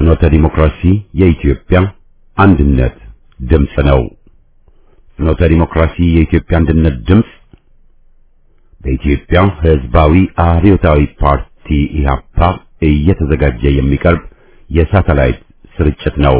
ፍኖተ ዲሞክራሲ የኢትዮጵያ አንድነት ድምፅ ነው። ፍኖተ ዲሞክራሲ የኢትዮጵያ አንድነት ድምፅ በኢትዮጵያ ሕዝባዊ አብዮታዊ ፓርቲ ኢህአፓ እየተዘጋጀ የሚቀርብ የሳተላይት ስርጭት ነው።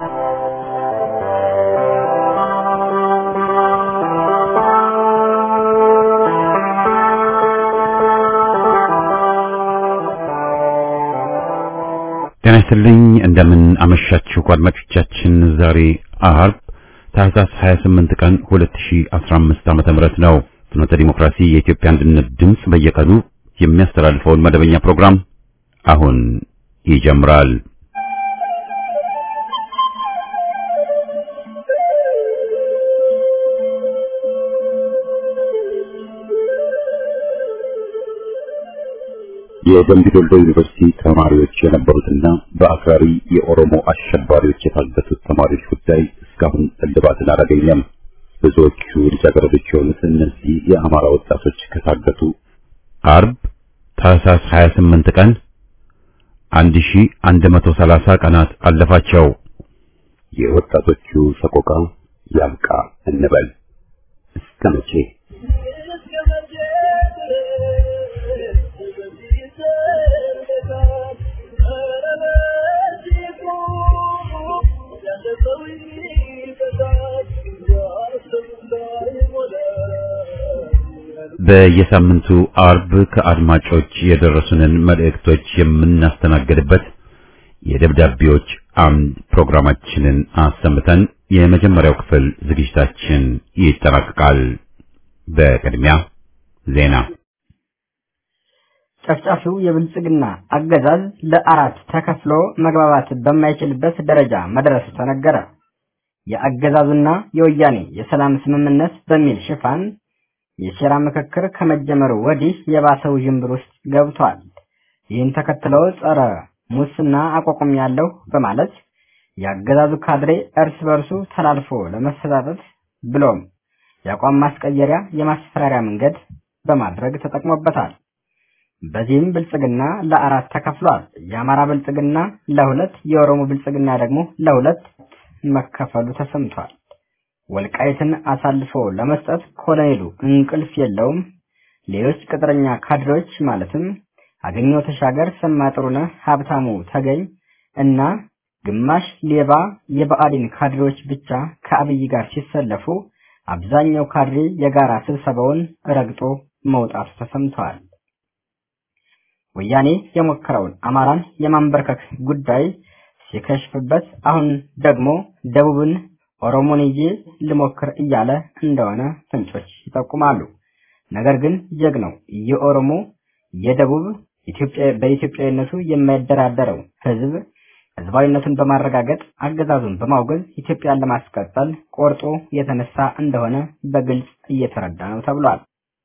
ጤና ይስጥልኝ እንደምን አመሻችሁ አድማጮቻችን። ዛሬ አርብ ታህሳስ 28 ቀን 2015 ዓመተ ምህረት ነው። ፍኖተ ዲሞክራሲ የኢትዮጵያ አንድነት ድምፅ በየቀኑ የሚያስተላልፈውን መደበኛ ፕሮግራም አሁን ይጀምራል። የደምቢ ዶሎ ዩኒቨርሲቲ ተማሪዎች የነበሩትና በአክራሪ የኦሮሞ አሸባሪዎች የታገቱት ተማሪዎች ጉዳይ እስካሁን እልባትን አላገኘም። ብዙዎቹ ልጃገረዶች የሆኑት እነዚህ የአማራ ወጣቶች ከታገቱ አርብ ታህሳስ 28 ቀን 1130 ቀናት አለፋቸው። የወጣቶቹ ሰቆቃ ያብቃ እንበል እስከ መቼ? በየሳምንቱ አርብ ከአድማጮች የደረሱንን መልእክቶች የምናስተናግድበት የደብዳቤዎች አምድ ፕሮግራማችንን አሰምተን የመጀመሪያው ክፍል ዝግጅታችን ይጠናቀቃል። በቅድሚያ ዜና። ጨፍጫፊው የብልጽግና አገዛዝ ለአራት ተከፍሎ መግባባት በማይችልበት ደረጃ መድረሱ ተነገረ። የአገዛዙና የወያኔ የሰላም ስምምነት በሚል ሽፋን የሴራ ምክክር ከመጀመሩ ወዲህ የባሰው ዥንብር ውስጥ ገብቷል። ይህን ተከትሎ ጸረ ሙስና አቋቁም ያለው በማለት የአገዛዙ ካድሬ እርስ በርሱ ተላልፎ ለመሰጣጠት ብሎም የአቋም ማስቀየሪያ የማስፈራሪያ መንገድ በማድረግ ተጠቅሞበታል። በዚህም ብልጽግና ለአራት ተከፍሏል። የአማራ ብልጽግና ለሁለት፣ የኦሮሞ ብልጽግና ደግሞ ለሁለት መከፈሉ ተሰምቷል። ወልቃይትን አሳልፎ ለመስጠት ኮሎኔሉ እንቅልፍ የለውም። ሌሎች ቅጥረኛ ካድሬዎች ማለትም አገኘው ተሻገር፣ ሰማጥሩነህ፣ ሀብታሙ ተገኝ እና ግማሽ ሌባ የብአዴን ካድሬዎች ብቻ ከአብይ ጋር ሲሰለፉ አብዛኛው ካድሬ የጋራ ስብሰባውን ረግጦ መውጣቱ ተሰምተዋል። ወያኔ የሞከረውን አማራን የማንበርከክ ጉዳይ ሲከሽፍበት አሁን ደግሞ ደቡብን ኦሮሞን ይዤ ልሞክር እያለ እንደሆነ ፍንጮች ይጠቁማሉ። ነገር ግን ጀግናው የኦሮሞ የደቡብ ኢትዮጵያ በኢትዮጵያዊነቱ የማይደራደረው ህዝብ ህዝባዊነቱን በማረጋገጥ አገዛዙን በማውገዝ ኢትዮጵያን ለማስቀጠል ቆርጦ የተነሳ እንደሆነ በግልጽ እየተረዳ ነው ተብሏል።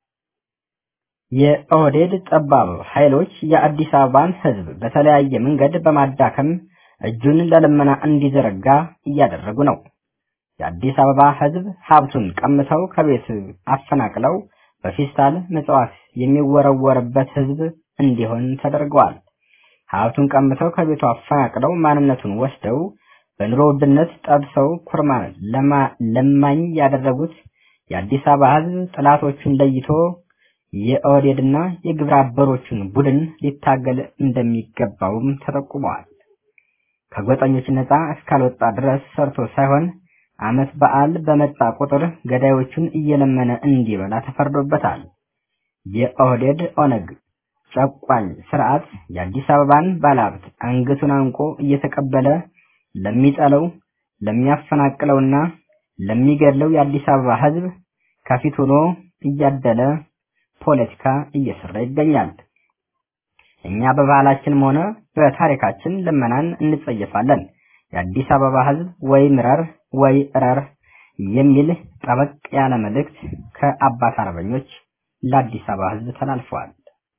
የኦህዴድ ጠባብ ኃይሎች የአዲስ አበባን ህዝብ በተለያየ መንገድ በማዳከም እጁን ለልመና እንዲዘረጋ እያደረጉ ነው። የአዲስ አበባ ህዝብ ሀብቱን ቀምተው ከቤት አፈናቅለው በፌስታል ምጽዋት የሚወረወርበት ህዝብ እንዲሆን ተደርገዋል። ሀብቱን ቀምተው ከቤቱ አፈናቅለው ማንነቱን ወስደው በኑሮ ውድነት ጠብሰው ኩርማ ለማኝ ያደረጉት የአዲስ አበባ ህዝብ ጥላቶቹን ለይቶ የኦህዴድና የግብረ አበሮቹን ቡድን ሊታገል እንደሚገባውም ተጠቁመዋል። ከጎጠኞች ነፃ እስካልወጣ ድረስ ሰርቶ ሳይሆን ዓመት በዓል በመጣ ቁጥር ገዳዮቹን እየለመነ እንዲበላ ተፈርዶበታል። የኦህዴድ ኦነግ ጨቋኝ ስርዓት የአዲስ አበባን ባለሀብት አንገቱን አንቆ እየተቀበለ ለሚጠለው ለሚያፈናቅለውና ለሚገድለው የአዲስ አበባ ህዝብ ከፊት ሆኖ እያደለ ፖለቲካ እየሰራ ይገኛል። እኛ በባህላችንም ሆነ በታሪካችን ልመናን እንጸየፋለን። የአዲስ አበባ ህዝብ ወይ ምረር ወይ እረር የሚል ጠበቅ ያለ መልእክት ከአባት አርበኞች ለአዲስ አበባ ህዝብ ተላልፈዋል።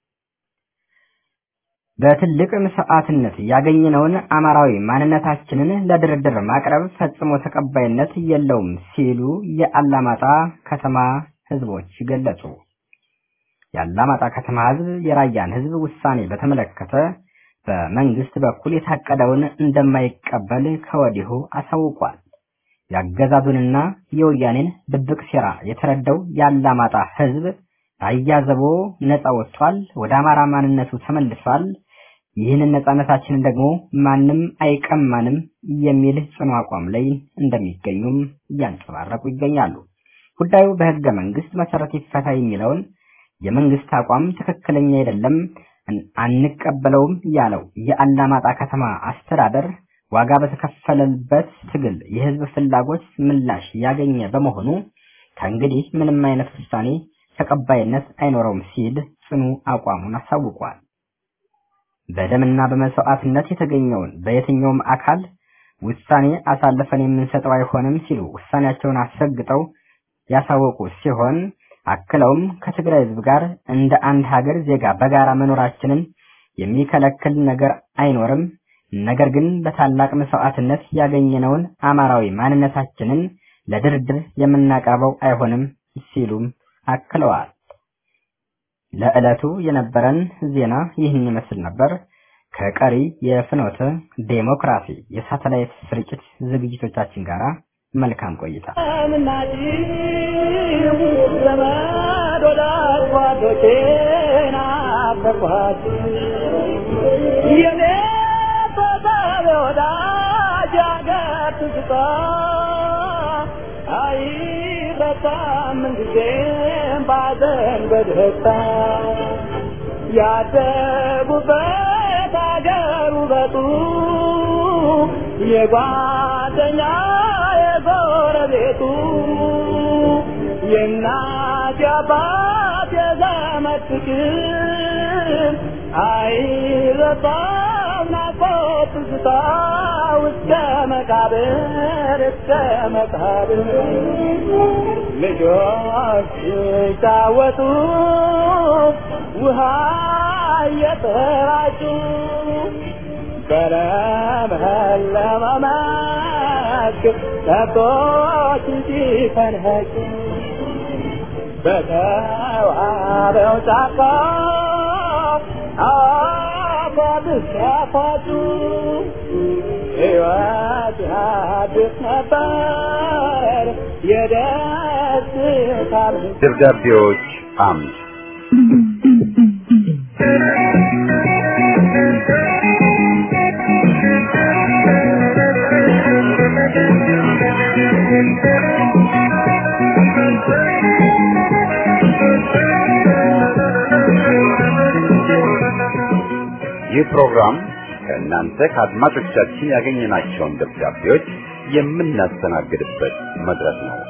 በትልቅ መስዋዕትነት ያገኘነውን አማራዊ ማንነታችንን ለድርድር ማቅረብ ፈጽሞ ተቀባይነት የለውም ሲሉ የአላማጣ ከተማ ህዝቦች ገለጹ። የአላማጣ ከተማ ህዝብ የራያን ህዝብ ውሳኔ በተመለከተ በመንግስት በኩል የታቀደውን እንደማይቀበል ከወዲሁ አሳውቋል። የአገዛዙንና የወያኔን ድብቅ ሴራ የተረዳው የአላማጣ ህዝብ አያዘቦ ነፃ ወጥቷል፣ ወደ አማራ ማንነቱ ተመልሷል፣ ይህንን ነፃነታችንን ደግሞ ማንም አይቀማንም የሚል ጽኑ አቋም ላይ እንደሚገኙም እያንጸባረቁ ይገኛሉ። ጉዳዩ በህገ መንግስት መሰረት ይፈታ የሚለውን የመንግስት አቋም ትክክለኛ አይደለም፣ አንቀበለውም ያለው የአላማጣ ከተማ አስተዳደር ዋጋ በተከፈለበት ትግል የህዝብ ፍላጎት ምላሽ ያገኘ በመሆኑ ከእንግዲህ ምንም አይነት ውሳኔ ተቀባይነት አይኖረውም ሲል ጽኑ አቋሙን አሳውቋል። በደምና በመስዋዕትነት የተገኘውን በየትኛውም አካል ውሳኔ አሳልፈን የምንሰጠው አይሆንም ሲሉ ውሳኔያቸውን አስረግጠው ያሳወቁ ሲሆን አክለውም ከትግራይ ህዝብ ጋር እንደ አንድ ሀገር ዜጋ በጋራ መኖራችንን የሚከለክል ነገር አይኖርም። ነገር ግን በታላቅ መስዋዕትነት ያገኘነውን አማራዊ ማንነታችንን ለድርድር የምናቀርበው አይሆንም ሲሉም አክለዋል። ለዕለቱ የነበረን ዜና ይህን ይመስል ነበር። ከቀሪ የፍኖተ ዴሞክራሲ የሳተላይት ስርጭት ዝግጅቶቻችን ጋር መልካም ቆይታ። ያደጉበት አገር ውበቱ የጓደኛ የጎረቤቱ የእናት የአባት የዘመድ ፍቅር አይረሳም ናፍቆት ትዝታ እስከ መቃብር እስከ መቃብር ልጆች ሲጫወቱ ውሃ እየተራጩ በለመለመ መስክ ከብቶች ሲፈንኸጩ በተዋበው ጫካ አፏብስ ሲያፏጩ ሕይወት ያድስ ነበር የደስታ ደብዳቤዎች አምድ ይህ ፕሮግራም ከእናንተ ከአድማጮቻችን ያገኘናቸውን ደብዳቤዎች የምናስተናግድበት መድረክ ነው።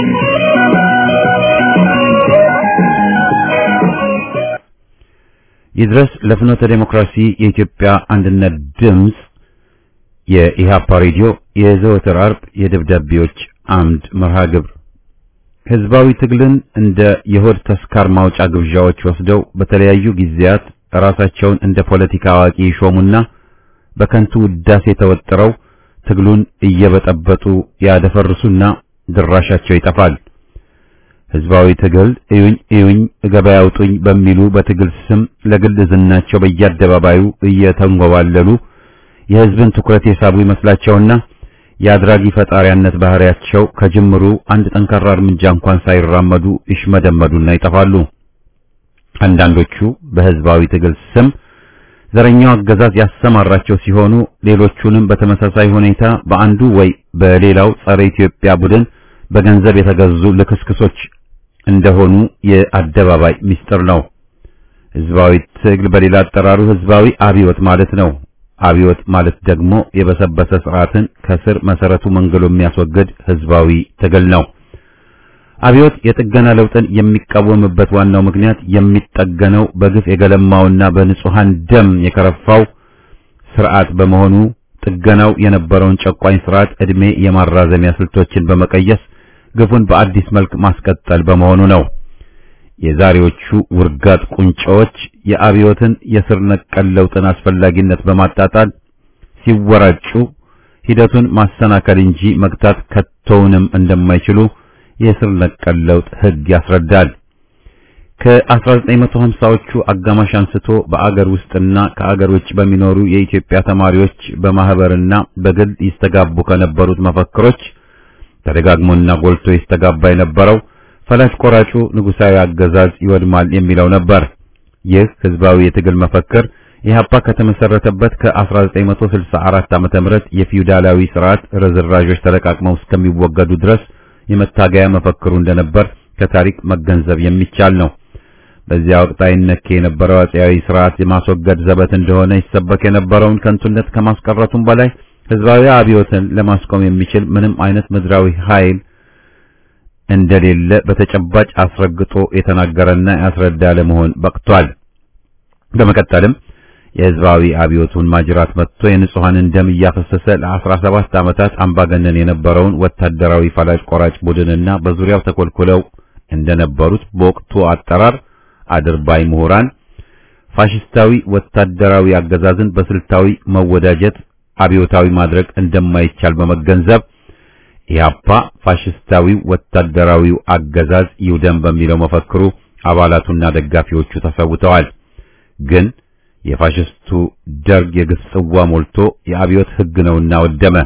ይድረስ ለፍኖተ ዴሞክራሲ የኢትዮጵያ አንድነት ድምፅ የኢሃፓ ሬዲዮ የዘወትር አርብ የደብዳቤዎች አምድ መርሃ ግብር ህዝባዊ ትግልን እንደ የሆድ ተስካር ማውጫ ግብዣዎች ወስደው በተለያዩ ጊዜያት ራሳቸውን እንደ ፖለቲካ አዋቂ ይሾሙና በከንቱ ውዳሴ ተወጥረው ትግሉን እየበጠበጡ ያደፈርሱና ድራሻቸው ይጠፋል። ህዝባዊ ትግል እዩኝ እዩኝ ገበያ አውጡኝ በሚሉ በትግል ስም ለግል ዝናቸው በየአደባባዩ እየተንጎባለሉ የህዝብን ትኩረት የሳቡ ይመስላቸውና የአድራጊ ፈጣሪያነት ባህሪያቸው ከጅምሩ አንድ ጠንካራ እርምጃ እንኳን ሳይራመዱ ይሽመደመዱና ይጠፋሉ። አንዳንዶቹ በህዝባዊ ትግል ስም ዘረኛው አገዛዝ ያሰማራቸው ሲሆኑ ሌሎቹንም በተመሳሳይ ሁኔታ በአንዱ ወይ በሌላው ጸረ ኢትዮጵያ ቡድን በገንዘብ የተገዙ ልክስክሶች እንደሆኑ የአደባባይ ምስጢር ነው። ህዝባዊ ትግል በሌላ አጠራሩ ህዝባዊ አብዮት ማለት ነው። አብዮት ማለት ደግሞ የበሰበሰ ስርዓትን ከስር መሰረቱ መንገሎ የሚያስወግድ ህዝባዊ ትግል ነው። አብዮት የጥገና ለውጥን የሚቃወምበት ዋናው ምክንያት የሚጠገነው በግፍ የገለማውና በንጹሃን ደም የከረፋው ስርዓት በመሆኑ ጥገናው የነበረውን ጨቋኝ ስርዓት እድሜ የማራዘሚያ ስልቶችን በመቀየስ ግፉን በአዲስ መልክ ማስቀጠል በመሆኑ ነው። የዛሬዎቹ ውርጋጥ ቁንጮዎች የአብዮትን የስር ነቀል ለውጥን አስፈላጊነት በማጣጣል ሲወራጩ ሂደቱን ማሰናከል እንጂ መግታት ከቶውንም እንደማይችሉ የስር ነቀል ለውጥ ህግ ያስረዳል። ከ1950ዎቹ አጋማሽ አንስቶ በአገር ውስጥና ከአገር ውጭ በሚኖሩ የኢትዮጵያ ተማሪዎች በማህበርና በግል ይስተጋቡ ከነበሩት መፈክሮች ተደጋግሞና ጎልቶ ይስተጋባ የነበረው ፈላጭ ቆራጩ ንጉሳዊ አገዛዝ ይወድማል የሚለው ነበር። ይህ ህዝባዊ የትግል መፈክር ኢህአፓ ከተመሰረተበት ከ1964 ዓመተ ምህረት የፊውዳላዊ ስርዓት ርዝራዦች ተለቃቅመው እስከሚወገዱ ድረስ የመታገያ መፈክሩ እንደነበር ከታሪክ መገንዘብ የሚቻል ነው። በዚያ ወቅት አይነኬ የነበረው አፄያዊ ስርዓት የማስወገድ ዘበት እንደሆነ ይሰበክ የነበረውን ከንቱነት ከማስቀረቱም በላይ ህዝባዊ አብዮትን ለማስቆም የሚችል ምንም አይነት ምድራዊ ኃይል እንደሌለ በተጨባጭ አስረግጦ የተናገረና ያስረዳ ለመሆን በቅቷል። በመቀጠልም የህዝባዊ አብዮቱን ማጅራት መጥቶ የንጹሐንን ደም እያፈሰሰ ለ17 ዓመታት አምባገነን የነበረውን ወታደራዊ ፈላጭ ቆራጭ ቡድንና በዙሪያው ተኮልኩለው እንደነበሩት በወቅቱ አጠራር አድርባይ ምሁራን ፋሽስታዊ ወታደራዊ አገዛዝን በስልታዊ መወዳጀት አብዮታዊ ማድረግ እንደማይቻል በመገንዘብ ኢህአፓ ፋሽስታዊው ወታደራዊው አገዛዝ ይውደም በሚለው መፈክሩ አባላቱና ደጋፊዎቹ ተሰውተዋል። ግን የፋሽስቱ ደርግ የግፍ ጽዋ ሞልቶ የአብዮት ህግ ነውና ወደመ።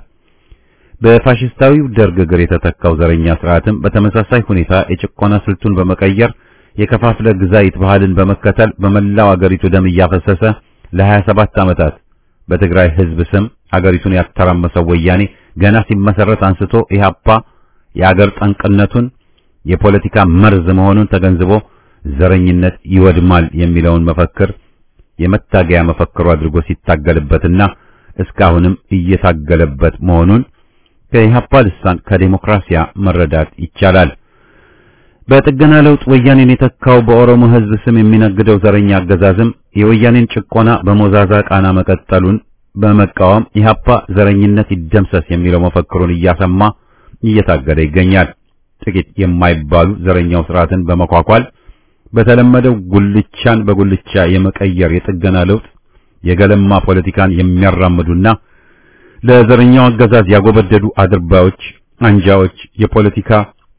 በፋሽስታዊው ደርግ እግር የተተካው ዘረኛ ስርዓትም በተመሳሳይ ሁኔታ የጭቆና ስልቱን በመቀየር የከፋፍለ ግዛይት ባህልን በመከተል በመላው አገሪቱ ደም እያፈሰሰ ለ27 ዓመታት በትግራይ ህዝብ ስም አገሪቱን ያተራመሰው ወያኔ ገና ሲመሰረት አንስቶ ኢህአፓ የአገር ጠንቅነቱን የፖለቲካ መርዝ መሆኑን ተገንዝቦ ዘረኝነት ይወድማል የሚለውን መፈክር የመታገያ መፈክሩ አድርጎ ሲታገልበትና እስካሁንም እየታገለበት መሆኑን ከኢህአፓ ልሳን ከዴሞክራሲያ መረዳት ይቻላል። በጥገና ለውጥ ወያኔን የተካው በኦሮሞ ህዝብ ስም የሚነግደው ዘረኛ አገዛዝም የወያኔን ጭቆና በሞዛዛ ቃና መቀጠሉን በመቃወም ኢህአፓ ዘረኝነት ይደምሰስ የሚለው መፈክሩን እያሰማ እየታገለ ይገኛል። ጥቂት የማይባሉ ዘረኛው ስርዓትን በመኳኳል በተለመደው ጉልቻን በጉልቻ የመቀየር የጥገና ለውጥ የገለማ ፖለቲካን የሚያራምዱና ለዘረኛው አገዛዝ ያጎበደዱ አድርባዮች፣ አንጃዎች፣ የፖለቲካ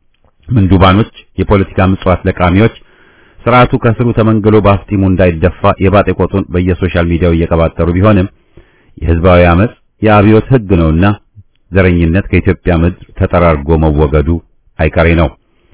ምንዱባኖች፣ የፖለቲካ ምጽዋት ለቃሚዎች ስርዓቱ ከስሩ ተመንግሎ በአፍጢሙ እንዳይደፋ የባጤ ቆጡን በየሶሻል ሚዲያው እየቀባጠሩ ቢሆንም የህዝባዊ አመጽ የአብዮት ህግ ነውና ዘረኝነት ከኢትዮጵያ ምድር ተጠራርጎ መወገዱ አይቀሬ ነው።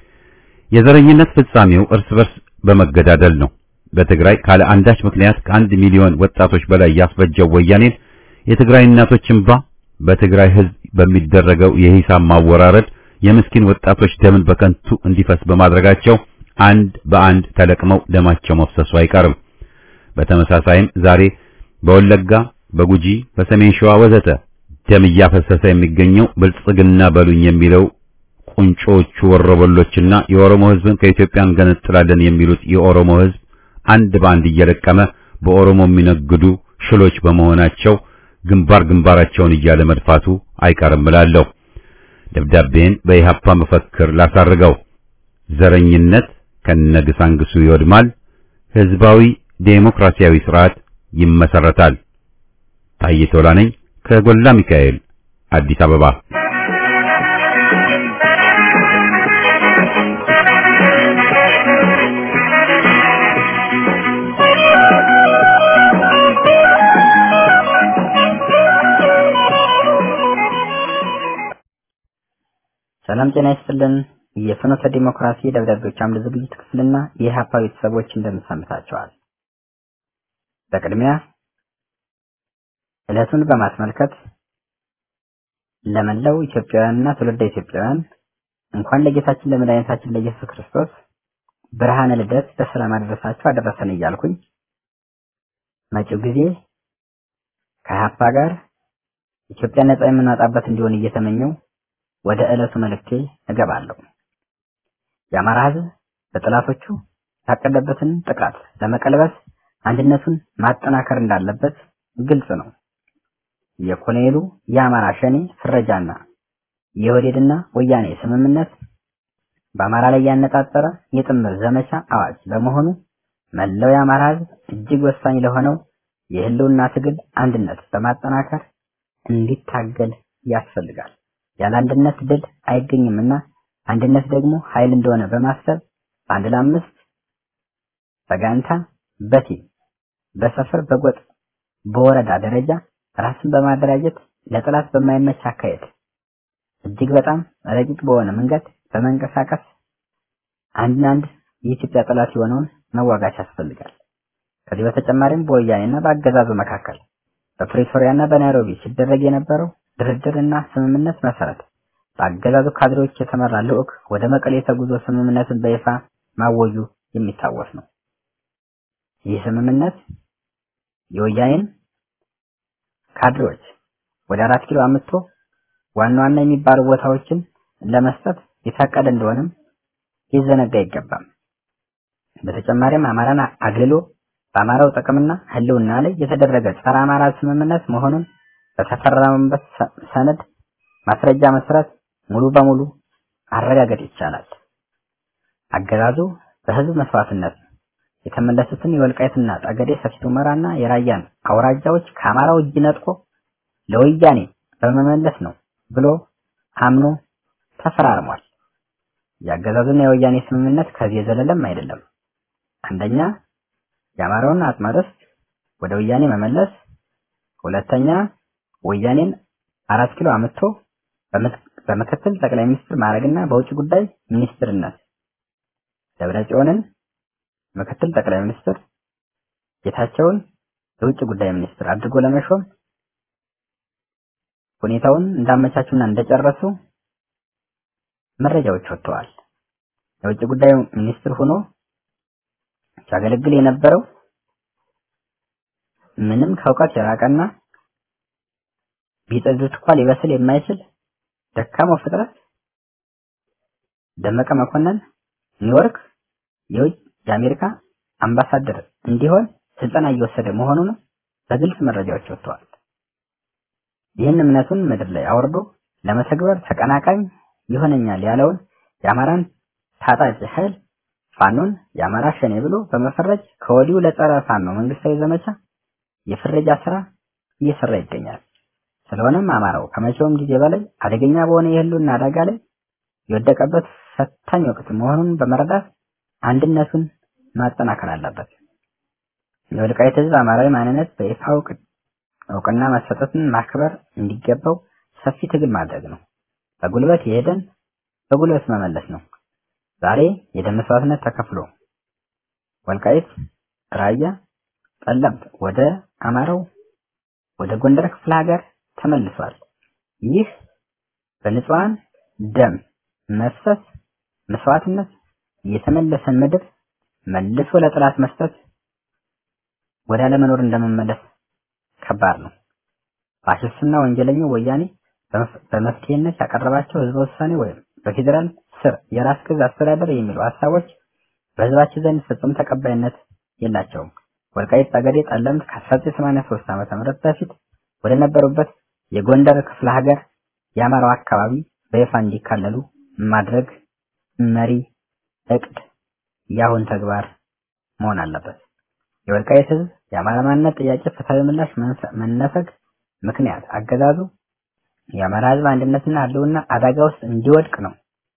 የዘረኝነት ፍጻሜው እርስ በርስ በመገዳደል ነው። በትግራይ ካለ አንዳች ምክንያት ከአንድ ሚሊዮን ወጣቶች በላይ ያስፈጀው ወያኔን የትግራይ እናቶች እንባ በትግራይ ህዝብ በሚደረገው የሂሳብ ማወራረድ የምስኪን ወጣቶች ደምን በከንቱ እንዲፈስ በማድረጋቸው አንድ በአንድ ተለቅመው ደማቸው መፍሰሱ አይቀርም። በተመሳሳይም ዛሬ በወለጋ፣ በጉጂ፣ በሰሜን ሸዋ ወዘተ ደም እያፈሰሰ የሚገኘው ብልጽግና በሉኝ የሚለው ቁንጮቹ ወሮበሎችና የኦሮሞ ህዝብን ከኢትዮጵያ እንገነጥላለን የሚሉት የኦሮሞ ህዝብ አንድ በአንድ እየለቀመ በኦሮሞ የሚነግዱ ሽሎች በመሆናቸው ግንባር ግንባራቸውን እያለ መድፋቱ አይቀርም እላለሁ። ደብዳቤን በኢህአፓ መፈክር ላሳርገው። ዘረኝነት ከነግሳንግሱ ይወድማል፣ ህዝባዊ ዴሞክራሲያዊ ስርዓት ይመሰረታል። ታዬ ቶላ ነኝ ከጎላ ሚካኤል አዲስ አበባ። ሰላም ጤና ይስጥልን። የፍኖተ ዲሞክራሲ ደብዳቤዎች አምድ ዝግጅት ክፍልና የኢህአፓ ቤተሰቦች እንደምሰምታቸዋል። በቅድሚያ ዕለቱን በማስመልከት ለመላው ኢትዮጵያውያንና ትውልደ ኢትዮጵያውያን እንኳን ለጌታችን ለመድኃኒታችን ለኢየሱስ ክርስቶስ ብርሃነ ልደት በሰላም አደረሳችሁ አደረሰን እያልኩኝ መጪው ጊዜ ከኢህአፓ ጋር ኢትዮጵያ ነጻ የምናወጣበት እንዲሆን እየተመኘው ወደ ዕለቱ መልእክቴ እገባለሁ። የአማራ ሕዝብ በጠላቶቹ የታቀደበትን ጥቃት ለመቀልበስ አንድነቱን ማጠናከር እንዳለበት ግልጽ ነው። የኮሎኔሉ የአማራ ሸኔ ፍረጃና የወዴድና ወያኔ ስምምነት በአማራ ላይ ያነጣጠረ የጥምር ዘመቻ አዋጅ በመሆኑ መላው የአማራ ሕዝብ እጅግ ወሳኝ ለሆነው የህልውና ትግል አንድነት በማጠናከር እንዲታገል ያስፈልጋል። ያለ አንድነት ድል አይገኝምና አንድነት ደግሞ ኃይል እንደሆነ በማሰብ አንድ ለአምስት በጋንታ በቲም በሰፈር በጎጥ በወረዳ ደረጃ ራስን በማደራጀት ለጠላት በማይመች አካሄድ እጅግ በጣም ረቂቅ በሆነ መንገድ በመንቀሳቀስ አንድን አንድ የኢትዮጵያ ጠላት የሆነውን መዋጋት ያስፈልጋል። ከዚህ በተጨማሪም በወያኔና በአገዛዙ መካከል በፕሪቶሪያና በናይሮቢ ሲደረግ የነበረው ድርድርና ስምምነት መሰረት በአገዛዙ ካድሬዎች የተመራ ልዑክ ወደ መቀሌ ተጉዞ ስምምነትን በይፋ ማወጁ የሚታወስ ነው። ይህ ስምምነት የወያኔን ካድሬዎች ወደ አራት ኪሎ አምጥቶ ዋና ዋና የሚባሉ ቦታዎችን ለመስጠት የታቀደ እንደሆነም ሊዘነጋ አይገባም። በተጨማሪም አማራን አግልሎ በአማራው ጥቅምና ሕልውና ላይ የተደረገ ጸረ አማራ ስምምነት መሆኑን በተፈረመበት ሰነድ ማስረጃ መሰረት ሙሉ በሙሉ ማረጋገጥ ይቻላል። አገዛዙ በህዝብ መስዋዕትነት የተመለሱትን የወልቃይትና ጠገዴ ሰፊት ሁመራና የራያን አውራጃዎች ከአማራው እጅ ነጥቆ ለወያኔ በመመለስ ነው ብሎ አምኖ ተፈራርሟል። የአገዛዙና የወያኔ ስምምነት ከዚህ የዘለለም አይደለም። አንደኛ የአማራውን አጽመ ርስት ወደ ወያኔ መመለስ፣ ሁለተኛ ወያኔን አራት ኪሎ አምጥቶ በምክትል ጠቅላይ ሚኒስትር ማዕረግና በውጭ ጉዳይ ሚኒስትርነት ደብረ ጽዮንን ምክትል ጠቅላይ ሚኒስትር ጌታቸውን የውጭ ጉዳይ ሚኒስትር አድርጎ ለመሾም ሁኔታውን እንዳመቻቹና እንደጨረሱ መረጃዎች ወጥተዋል። የውጭ ጉዳይ ሚኒስትር ሆኖ ሲያገለግል የነበረው ምንም ከእውቀት የራቀና ቢጠዱት እንኳን ሊበስል የማይችል ደካማው ፍጥረት ደመቀ መኮንን ኒውዮርክ የውጭ የአሜሪካ አምባሳደር እንዲሆን ስልጠና እየወሰደ መሆኑን በግልጽ መረጃዎች ወጥተዋል። ይህን እምነቱን ምድር ላይ አውርዶ ለመተግበር ተቀናቃኝ ይሆነኛል ያለውን የአማራን ታጣቂ ኃይል ፋኖን የአማራ ሸኔ ብሎ በመፈረጅ ከወዲሁ ለጸረ ፋኖ መንግስታዊ ዘመቻ የፍረጃ ስራ እየሰራ ይገኛል። ስለሆነም አማራው ከመቼውም ጊዜ በላይ አደገኛ በሆነ የህልውና አደጋ ላይ የወደቀበት ፈታኝ ወቅት መሆኑን በመረዳት አንድነቱን ማጠናከር አለበት። የወልቃይት ህዝብ አማራዊ ማንነት በይፋ እውቅና መሰጠትን ማክበር እንዲገባው ሰፊ ትግል ማድረግ ነው። በጉልበት የሄደን በጉልበት መመለስ ነው። ዛሬ የደም መስዋዕትነት ተከፍሎ ወልቃይት፣ ራያ፣ ጠለምት ወደ አማራው ወደ ጎንደር ክፍለ ሀገር ተመልሷል። ይህ በንጹሃን ደም መፍሰስ መስዋዕትነት የተመለሰን ምድር መልሶ ለጥላት መስጠት ወደ አለመኖር እንደመመለስ ከባድ ነው። ፋሽስትና ወንጀለኛው ወያኔ በመፍትሄነት ያቀረባቸው ህዝበ ውሳኔ ወይም በፌዴራል ስር የራስ ገዝ አስተዳደር የሚሉ ሀሳቦች በህዝባችን ዘንድ ፍጹም ተቀባይነት የላቸውም። ወልቃይት ጠገዴ፣ ጠለምት ከ1983 ዓመተ ምህረት በፊት ወደ ነበሩበት የጎንደር ክፍለ ሀገር የአማራው አካባቢ በይፋ እንዲካለሉ ማድረግ መሪ እቅድ የአሁን ተግባር መሆን አለበት። የወልቃይት ህዝብ የአማራ ማንነት ጥያቄ ፍትሐዊ ምላሽ መነፈግ ምክንያት አገዛዙ የአማራ ህዝብ አንድነትና ህልውና አደጋ ውስጥ እንዲወድቅ ነው።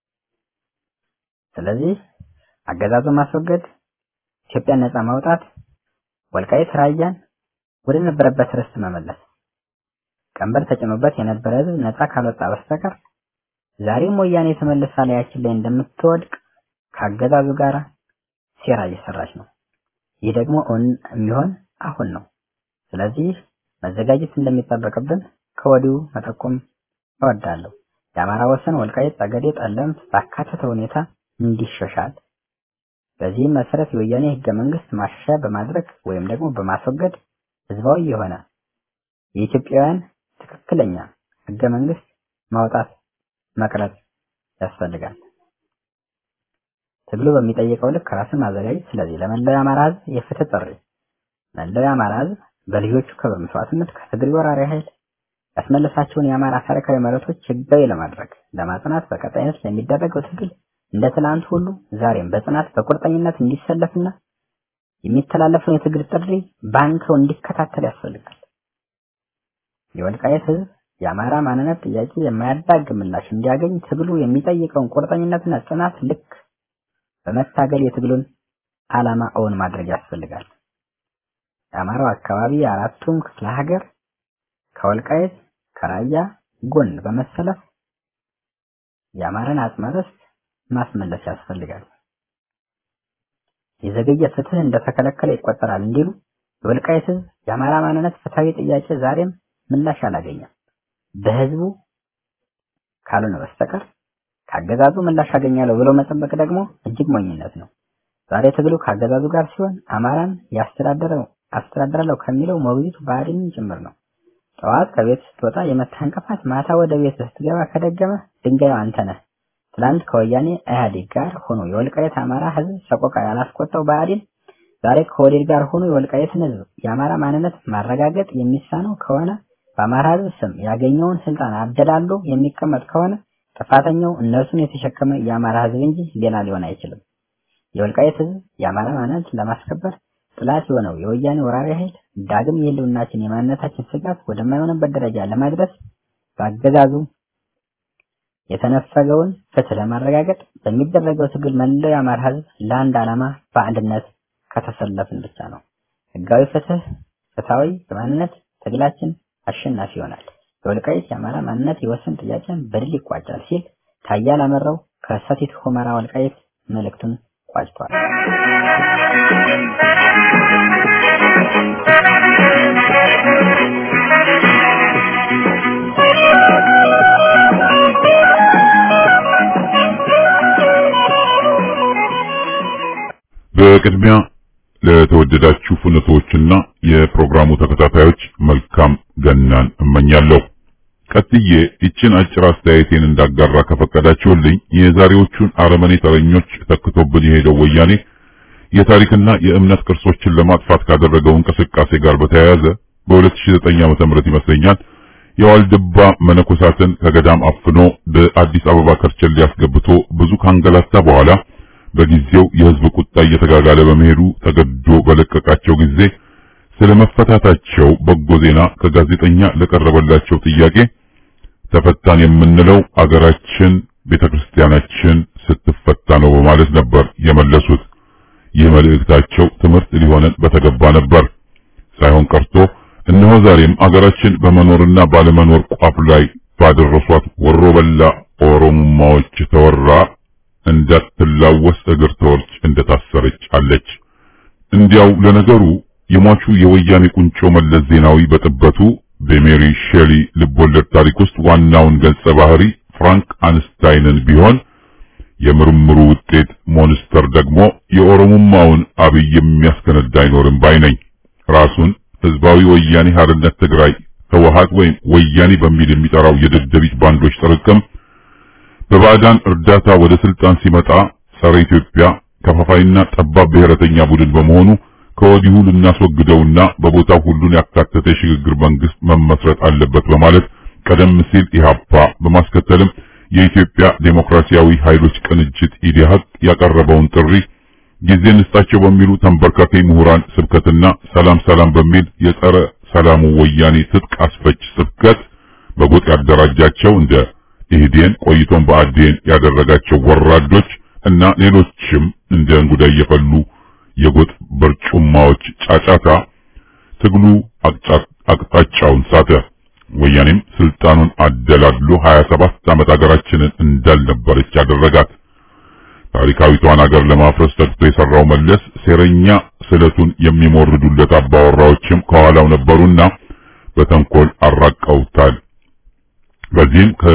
ስለዚህ አገዛዙን ማስወገድ፣ ኢትዮጵያን ነጻ ማውጣት፣ ወልቃይት ራያን ወደ ነበረበት ርስት መመለስ። ቀንበር ተጭኖበት የነበረ ህዝብ ነጻ ካልወጣ በስተቀር ዛሬም ወያኔ ተመልሳ ላያችን ላይ እንደምትወድቅ ከአገዛዙ ጋር ሴራ እየሰራች ነው። ይህ ደግሞ እውን የሚሆን አሁን ነው። ስለዚህ መዘጋጀት እንደሚጠበቅብን ከወዲሁ መጠቆም እወዳለሁ። የአማራ ወሰን ወልቃይት፣ ጠገዴ፣ ጠለምት ባካተተ ሁኔታ እንዲሻሻል በዚህም መሰረት የወያኔ ህገ መንግስት ማሻሻያ በማድረግ ወይም ደግሞ በማስወገድ ህዝባዊ የሆነ የኢትዮጵያውያን ትክክለኛ ህገ መንግስት ማውጣት መቅረጽ ያስፈልጋል። ትግሉ በሚጠይቀው ልክ ራስን ማዘጋጀት። ስለዚህ ለመላው የአማራ ህዝብ የፍትህ ጥሪ መላው የአማራ ህዝብ በልጆቹ ክብር መስዋዕትነት ከትግሬ ወራሪ ኃይል ያስመለሳቸውን የአማራ ታሪካዊ መሬቶች ህጋዊ ለማድረግ ለማጽናት በቀጣይነት ለሚደረገው ትግል እንደ ትናንት ሁሉ ዛሬም በጽናት በቁርጠኝነት እንዲሰለፍና የሚተላለፈውን የትግል ጥሪ ባንከው እንዲከታተል ያስፈልጋል። የወልቃየት ህዝብ የአማራ ማንነት ጥያቄ የማያዳግ ምላሽ እንዲያገኝ ትግሉ የሚጠይቀውን ቁርጠኝነትና ጽናት ልክ በመታገል የትግሉን ዓላማ እውን ማድረግ ያስፈልጋል። የአማራው አካባቢ አራቱም ክፍለ ሀገር ከወልቃይት ከራያ ጎን በመሰለፍ የአማራን አጽመ ርስት ማስመለስ ያስፈልጋል። የዘገየ ፍትህ እንደተከለከለ ይቆጠራል እንዲሉ የወልቃይት ህዝብ የአማራ ማንነት ፍትሃዊ ጥያቄ ዛሬም ምላሽ አላገኘም። በህዝቡ ካልሆነ በስተቀር ካገዛዙ ምላሽ አገኛለሁ ብሎ መጠበቅ ደግሞ እጅግ ሞኝነት ነው። ዛሬ ትግሉ ካገዛዙ ጋር ሲሆን አማራን ያስተዳደረው አስተዳድራለሁ ከሚለው ሞግዚቱ ብአዴንም ጭምር ነው። ጠዋት ከቤት ስትወጣ የመታህ እንቅፋት ማታ ወደ ቤት ስትገባ ከደገመ ድንጋዩ አንተ ነህ። ትላንት ከወያኔ ኢህአዴግ ጋር ሆኖ የወልቃይት አማራ ህዝብ ሰቆቃ ያላስቆጣው ብአዴን ዛሬ ከወዴድ ጋር ሆኖ የወልቃይትን ህዝብ የአማራ ማንነት ማረጋገጥ የሚሳነው ከሆነ በአማራ ህዝብ ስም ያገኘውን ስልጣን አደላሎ የሚቀመጥ ከሆነ ጥፋተኛው እነርሱን የተሸከመ የአማራ ህዝብ እንጂ ሌላ ሊሆን አይችልም። የወልቃይት ህዝብ የአማራ ማንነት ለማስከበር ጥላት የሆነው የወያኔ ወራሪ ኃይል ዳግም የህልውናችን የማንነታችን ስጋት ወደማይሆንበት ደረጃ ለማድረስ በአገዛዙ የተነፈገውን ፍትህ ለማረጋገጥ በሚደረገው ትግል መላው የአማራ ህዝብ ለአንድ ዓላማ በአንድነት ከተሰለፍን ብቻ ነው ህጋዊ ፍትህ፣ ፍትሃዊ የማንነት ትግላችን አሸናፊ ይሆናል። የወልቃይት የአማራ ማንነት የወሰን ጥያቄን በድል ይቋጫል ሲል ታዬ አላመረው ከሰቲት ሁመራ ወልቃይት መልእክቱን ቋጭቷል። በቅድሚያ ለተወደዳችሁ ፍኖቶችና የፕሮግራሙ ተከታታዮች መልካም ገናን እመኛለሁ። ቀጥዬ ይችን አጭር አስተያየቴን እንዳጋራ ከፈቀዳችሁልኝ የዛሬዎቹን አረመኔ ተረኞች ተክቶብን የሄደው ወያኔ የታሪክና የእምነት ቅርሶችን ለማጥፋት ካደረገው እንቅስቃሴ ጋር በተያያዘ በ2009 ዓመተ ምህረት ይመስለኛል የዋልድባ መነኮሳትን ከገዳም አፍኖ በአዲስ አበባ ከርቸሌ አስገብቶ ብዙ ካንገላታ በኋላ በጊዜው የህዝብ ቁጣ እየተጋጋለ በመሄዱ ተገዶ በለቀቃቸው ጊዜ ስለመፈታታቸው በጎ ዜና ከጋዜጠኛ ለቀረበላቸው ጥያቄ ተፈታን የምንለው አገራችን ቤተክርስቲያናችን ስትፈታ ነው በማለት ነበር የመለሱት። ይህ መልእክታቸው ትምህርት ሊሆነን በተገባ ነበር። ሳይሆን ቀርቶ እነሆ ዛሬም አገራችን በመኖርና ባለመኖር ቋፍ ላይ ባደረሷት ወሮ በላ ኦሮሞማዎች ተወራ እንዳትላወስ እግር ተወርች እንደታሰረች አለች። እንዲያው ለነገሩ የሟቹ የወያኔ ቁንጮ መለስ ዜናዊ በጥበቱ በሜሪ ሼሊ ልቦለድ ታሪክ ውስጥ ዋናውን ገጸ ባህሪ ፍራንክ አንስታይንን ቢሆን የምርምሩ ውጤት ሞንስተር ደግሞ የኦሮሞማውን አብይ የሚያስከነዳ አይኖርም ባይ ነኝ። ራሱን ህዝባዊ ወያኔ ሀርነት ትግራይ ህወሓት ወይም ወያኔ በሚል የሚጠራው የደደቢት ባንዶች ጥርቅም በባዕዳን እርዳታ ወደ ስልጣን ሲመጣ ጸረ ኢትዮጵያ ከፋፋይና ጠባብ ብሔረተኛ ቡድን በመሆኑ ከወዲሁ ልናስወግደውና በቦታው ሁሉን ያካተተ የሽግግር መንግስት መመስረት አለበት በማለት ቀደም ሲል ኢህአፓ በማስከተልም የኢትዮጵያ ዴሞክራሲያዊ ኃይሎች ቅንጅት ኢዴሀቅ ያቀረበውን ጥሪ ጊዜ እንስጣቸው በሚሉ ተንበርካኪ ምሁራን ስብከትና ሰላም ሰላም በሚል የጸረ ሰላሙ ወያኔ ትጥቅ አስፈች ስብከት በጎጥ ያደራጃቸው እንደ ኢህዴን ቆይቶም በአዴን ያደረጋቸው ወራዶች እና ሌሎችም እንደ እንጉዳይ የፈሉ የጎጥ በርጩማዎች ጫጫታ ትግሉ አቅጣጫውን ሳተ። ወያኔም ስልጣኑን አደላድሎ 27 ዓመት ሀገራችንን እንዳልነበረች ያደረጋት። ታሪካዊቷን ሀገር ለማፍረስ ተግቶ የሰራው መለስ ሴረኛ ስለቱን የሚሞርዱለት አባወራዎችም ከኋላው ነበሩና በተንኮል አራቀውታል። በዚህም ከ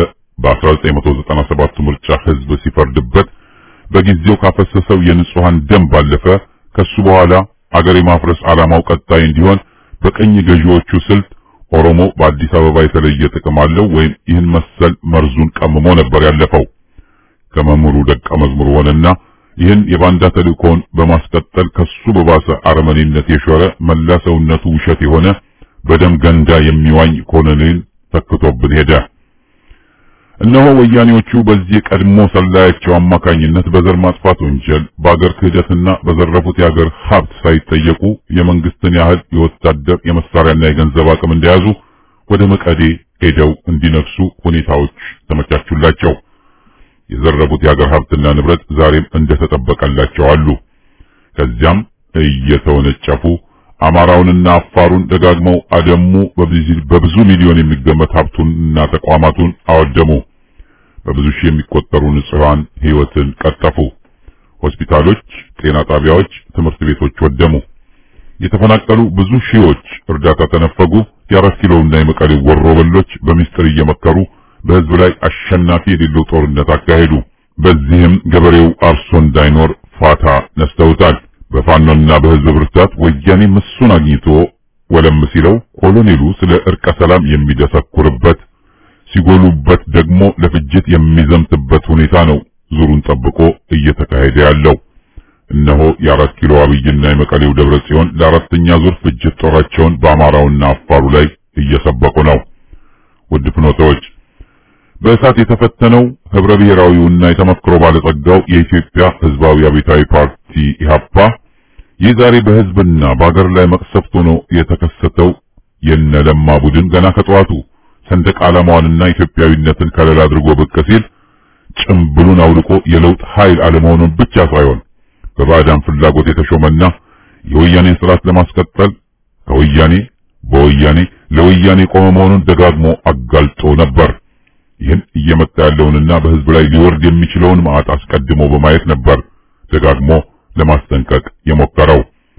በ1997 ምርጫ ህዝብ ሲፈርድበት በጊዜው ካፈሰሰው የንጹሃን ደም ባለፈ ከሱ በኋላ አገር የማፍረስ ዓላማው ቀጣይ እንዲሆን በቀኝ ገዢዎቹ ስልት ኦሮሞ በአዲስ አበባ የተለየ ጥቅም አለው ወይም ይህን መሰል መርዙን ቀምሞ ነበር ያለፈው። ከመምህሩ ደቀ መዝሙር ሆነና ይህን የባንዳ ተልእኮውን በማስቀጠል ከሱ በባሰ አረመኔነት የሾረ መላ ሰውነቱ ውሸት የሆነ በደም ገንዳ የሚዋኝ ኮሎኔል ተክቶብን ሄደ። እነሆ ወያኔዎቹ በዚህ ቀድሞ ሰላያቸው አማካኝነት በዘር ማጥፋት ወንጀል በአገር ክህደትና በዘረፉት የአገር ሀብት ሳይጠየቁ የመንግስትን ያህል የወታደር የመሳሪያና የገንዘብ አቅም እንደያዙ ወደ መቀሌ ሄደው እንዲነግሱ ሁኔታዎች ተመቻቹላቸው። የዘረፉት የአገር ሀብትና ንብረት ዛሬም እንደተጠበቀላቸው አሉ። ከዚያም እየተወነጨፉ አማራውንና አፋሩን ደጋግመው አደሙ። በብዙ ሚሊዮን የሚገመት ሀብቱንና ተቋማቱን አወደሙ። በብዙ ሺህ የሚቆጠሩ ንጹሃን ሕይወትን ቀጠፉ። ሆስፒታሎች፣ ጤና ጣቢያዎች፣ ትምህርት ቤቶች ወደሙ። የተፈናቀሉ ብዙ ሺዎች እርዳታ ተነፈጉ። የአራት ኪሎና የመቀሌው ወሮበሎች በሚስጥር እየመከሩ በህዝብ ላይ አሸናፊ የሌለው ጦርነት አካሄዱ። በዚህም ገበሬው አርሶ እንዳይኖር ፋታ ነስተውታል። በፋኖና በህዝብ ብርታት ወያኔ ምሱን አግኝቶ ወለም ሲለው ኮሎኔሉ ስለ እርቀ ሰላም የሚደሰኩርበት ሲጎሉበት ደግሞ ለፍጅት የሚዘምትበት ሁኔታ ነው ዙሩን ጠብቆ እየተካሄደ ያለው። እነሆ የአራት ኪሎ አብይና የመቀሌው ደብረ ጽዮን ለአራተኛ ዙር ፍጅት ጦራቸውን በአማራውና አፋሩ ላይ እየሰበቁ ነው። ውድ ፍኖተዎች በእሳት የተፈተነው ህብረ ብሔራዊውና የተመክሮ ባለጸጋው የኢትዮጵያ ህዝባዊ አብዮታዊ ፓርቲ ኢህአፓ ይህ ዛሬ በህዝብና በአገር ላይ መቅሰፍት ሆኖ የተከሰተው የነለማ ቡድን ገና ከጠዋቱ ሰንደቅ ዓላማዋንና ኢትዮጵያዊነትን ከለላ አድርጎ ብቅ ሲል ጭምብሉን አውልቆ የለውጥ ኃይል አለመሆኑን ብቻ ሳይሆን በባዕዳን ፍላጎት የተሾመና የወያኔን ስርዓት ለማስቀጠል ከወያኔ በወያኔ ለወያኔ ቆመ መሆኑን ደጋግሞ አጋልጦ ነበር። ይህን እየመጣ ያለውንና በህዝብ ላይ ሊወርድ የሚችለውን መዓት አስቀድሞ በማየት ነበር ደጋግሞ ለማስጠንቀቅ የሞከረው።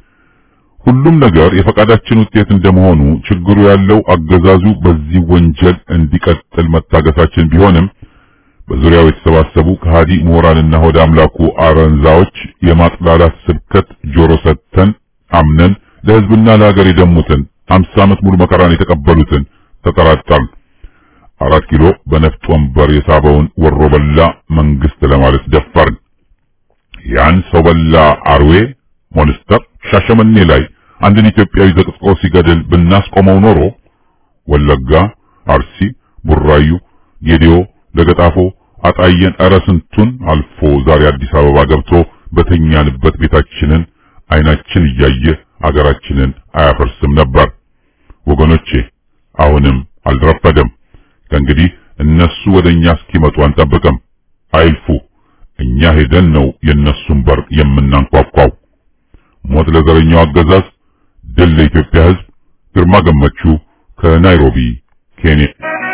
ሁሉም ነገር የፈቃዳችን ውጤት እንደመሆኑ ችግሩ ያለው አገዛዙ በዚህ ወንጀል እንዲቀጥል መታገሳችን ቢሆንም በዙሪያው የተሰባሰቡ ከሃዲ ምሁራንና ሆደ አምላኩ አረንዛዎች የማጥላላት ስብከት ጆሮ ሰጥተን አምነን ለህዝብና ለሀገር የደሙትን አምሳ ዓመት ሙሉ መከራን የተቀበሉትን ተጠራጠርን። አራት ኪሎ በነፍጥ ወንበር የሳበውን ወሮ በላ መንግስት ለማለት ደፈርን። ያን ሰው በላ አርዌ ሞንስተር ሻሸመኔ ላይ አንድን ኢትዮጵያዊ ዘቅዝቆ ሲገድል ብናስቆመው ኖሮ ወለጋ፣ አርሲ፣ ቡራዩ፣ ጌዲዮ፣ ለገጣፎ፣ አጣየን እረ ስንቱን አልፎ ዛሬ አዲስ አበባ ገብቶ በተኛንበት ቤታችንን አይናችን እያየ አገራችንን አያፈርስም ነበር። ወገኖቼ አሁንም አልረፈደም። ከእንግዲህ እነሱ ወደኛ እስኪመጡ አንጠብቅም። አይልፉ። እኛ ሄደን ነው የነሱን በር የምናንኳኳው። ሞት ለዘረኛው አገዛዝ፣ ድል ለኢትዮጵያ ሕዝብ። ግርማ ገመቹ ከናይሮቢ ኬንያ።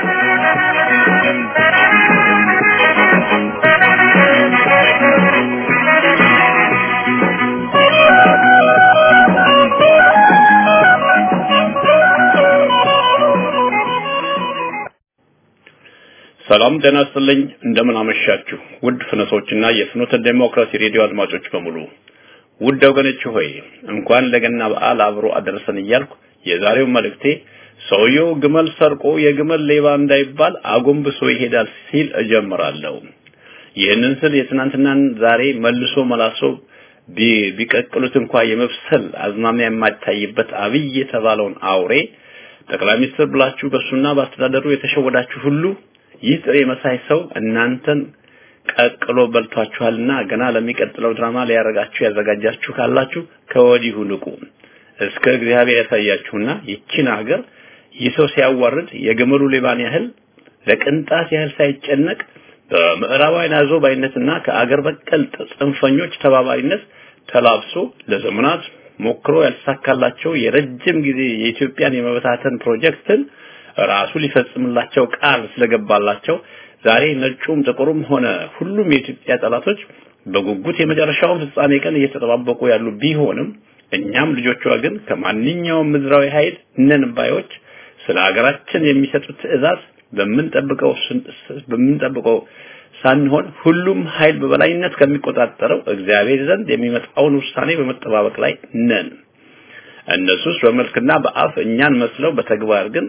ሰላም ጤና ይስጥልኝ። እንደምን አመሻችሁ ውድ ፍኖቶችና የፍኖተ ዴሞክራሲ ሬዲዮ አድማጮች በሙሉ ውድ ወገኖች ሆይ እንኳን ለገና በዓል አብሮ አደረሰን እያልኩ የዛሬው መልእክቴ ሰውየው ግመል ሰርቆ የግመል ሌባ እንዳይባል አጎንብሶ ይሄዳል ሲል እጀምራለሁ። ይህንን ስል የትናንትናን ዛሬ መልሶ መላሶ ቢቀቅሉት እንኳ የመብሰል አዝማሚያ የማይታይበት አብይ የተባለውን አውሬ ጠቅላይ ሚኒስትር ብላችሁ በሱና በአስተዳደሩ የተሸወዳችሁ ሁሉ ይህ ጥሬ መሳይ ሰው እናንተን ቀቅሎ በልቷችኋልና ገና ለሚቀጥለው ድራማ ሊያረጋችሁ ያዘጋጃችሁ ካላችሁ ከወዲሁ ንቁ። እስከ እግዚአብሔር ያሳያችሁና ይቺን ሀገር ይህ ሰው ሲያዋርድ የግመሉ ሌባን ያህል ለቅንጣት ያህል ሳይጨነቅ በምዕራባውያን አዞ ባይነትና ከአገር በቀል ጽንፈኞች ተባባሪነት ተላብሶ ለዘመናት ሞክሮ ያልተሳካላቸው የረጅም ጊዜ የኢትዮጵያን የመበታተን ፕሮጀክትን ራሱ ሊፈጽምላቸው ቃል ስለገባላቸው ዛሬ ነጩም ጥቁሩም ሆነ ሁሉም የኢትዮጵያ ጠላቶች በጉጉት የመጨረሻውን ፍጻሜ ቀን እየተጠባበቁ ያሉ ቢሆንም እኛም ልጆቿ ግን ከማንኛውም ምድራዊ ኃይል ነን ባዮች ስለ ሀገራችን የሚሰጡት ትዕዛዝ በምንጠብቀው በምንጠብቀው ሳንሆን ሁሉም ኃይል በበላይነት ከሚቆጣጠረው እግዚአብሔር ዘንድ የሚመጣውን ውሳኔ በመጠባበቅ ላይ ነን። እነሱስ በመልክና በአፍ እኛን መስለው በተግባር ግን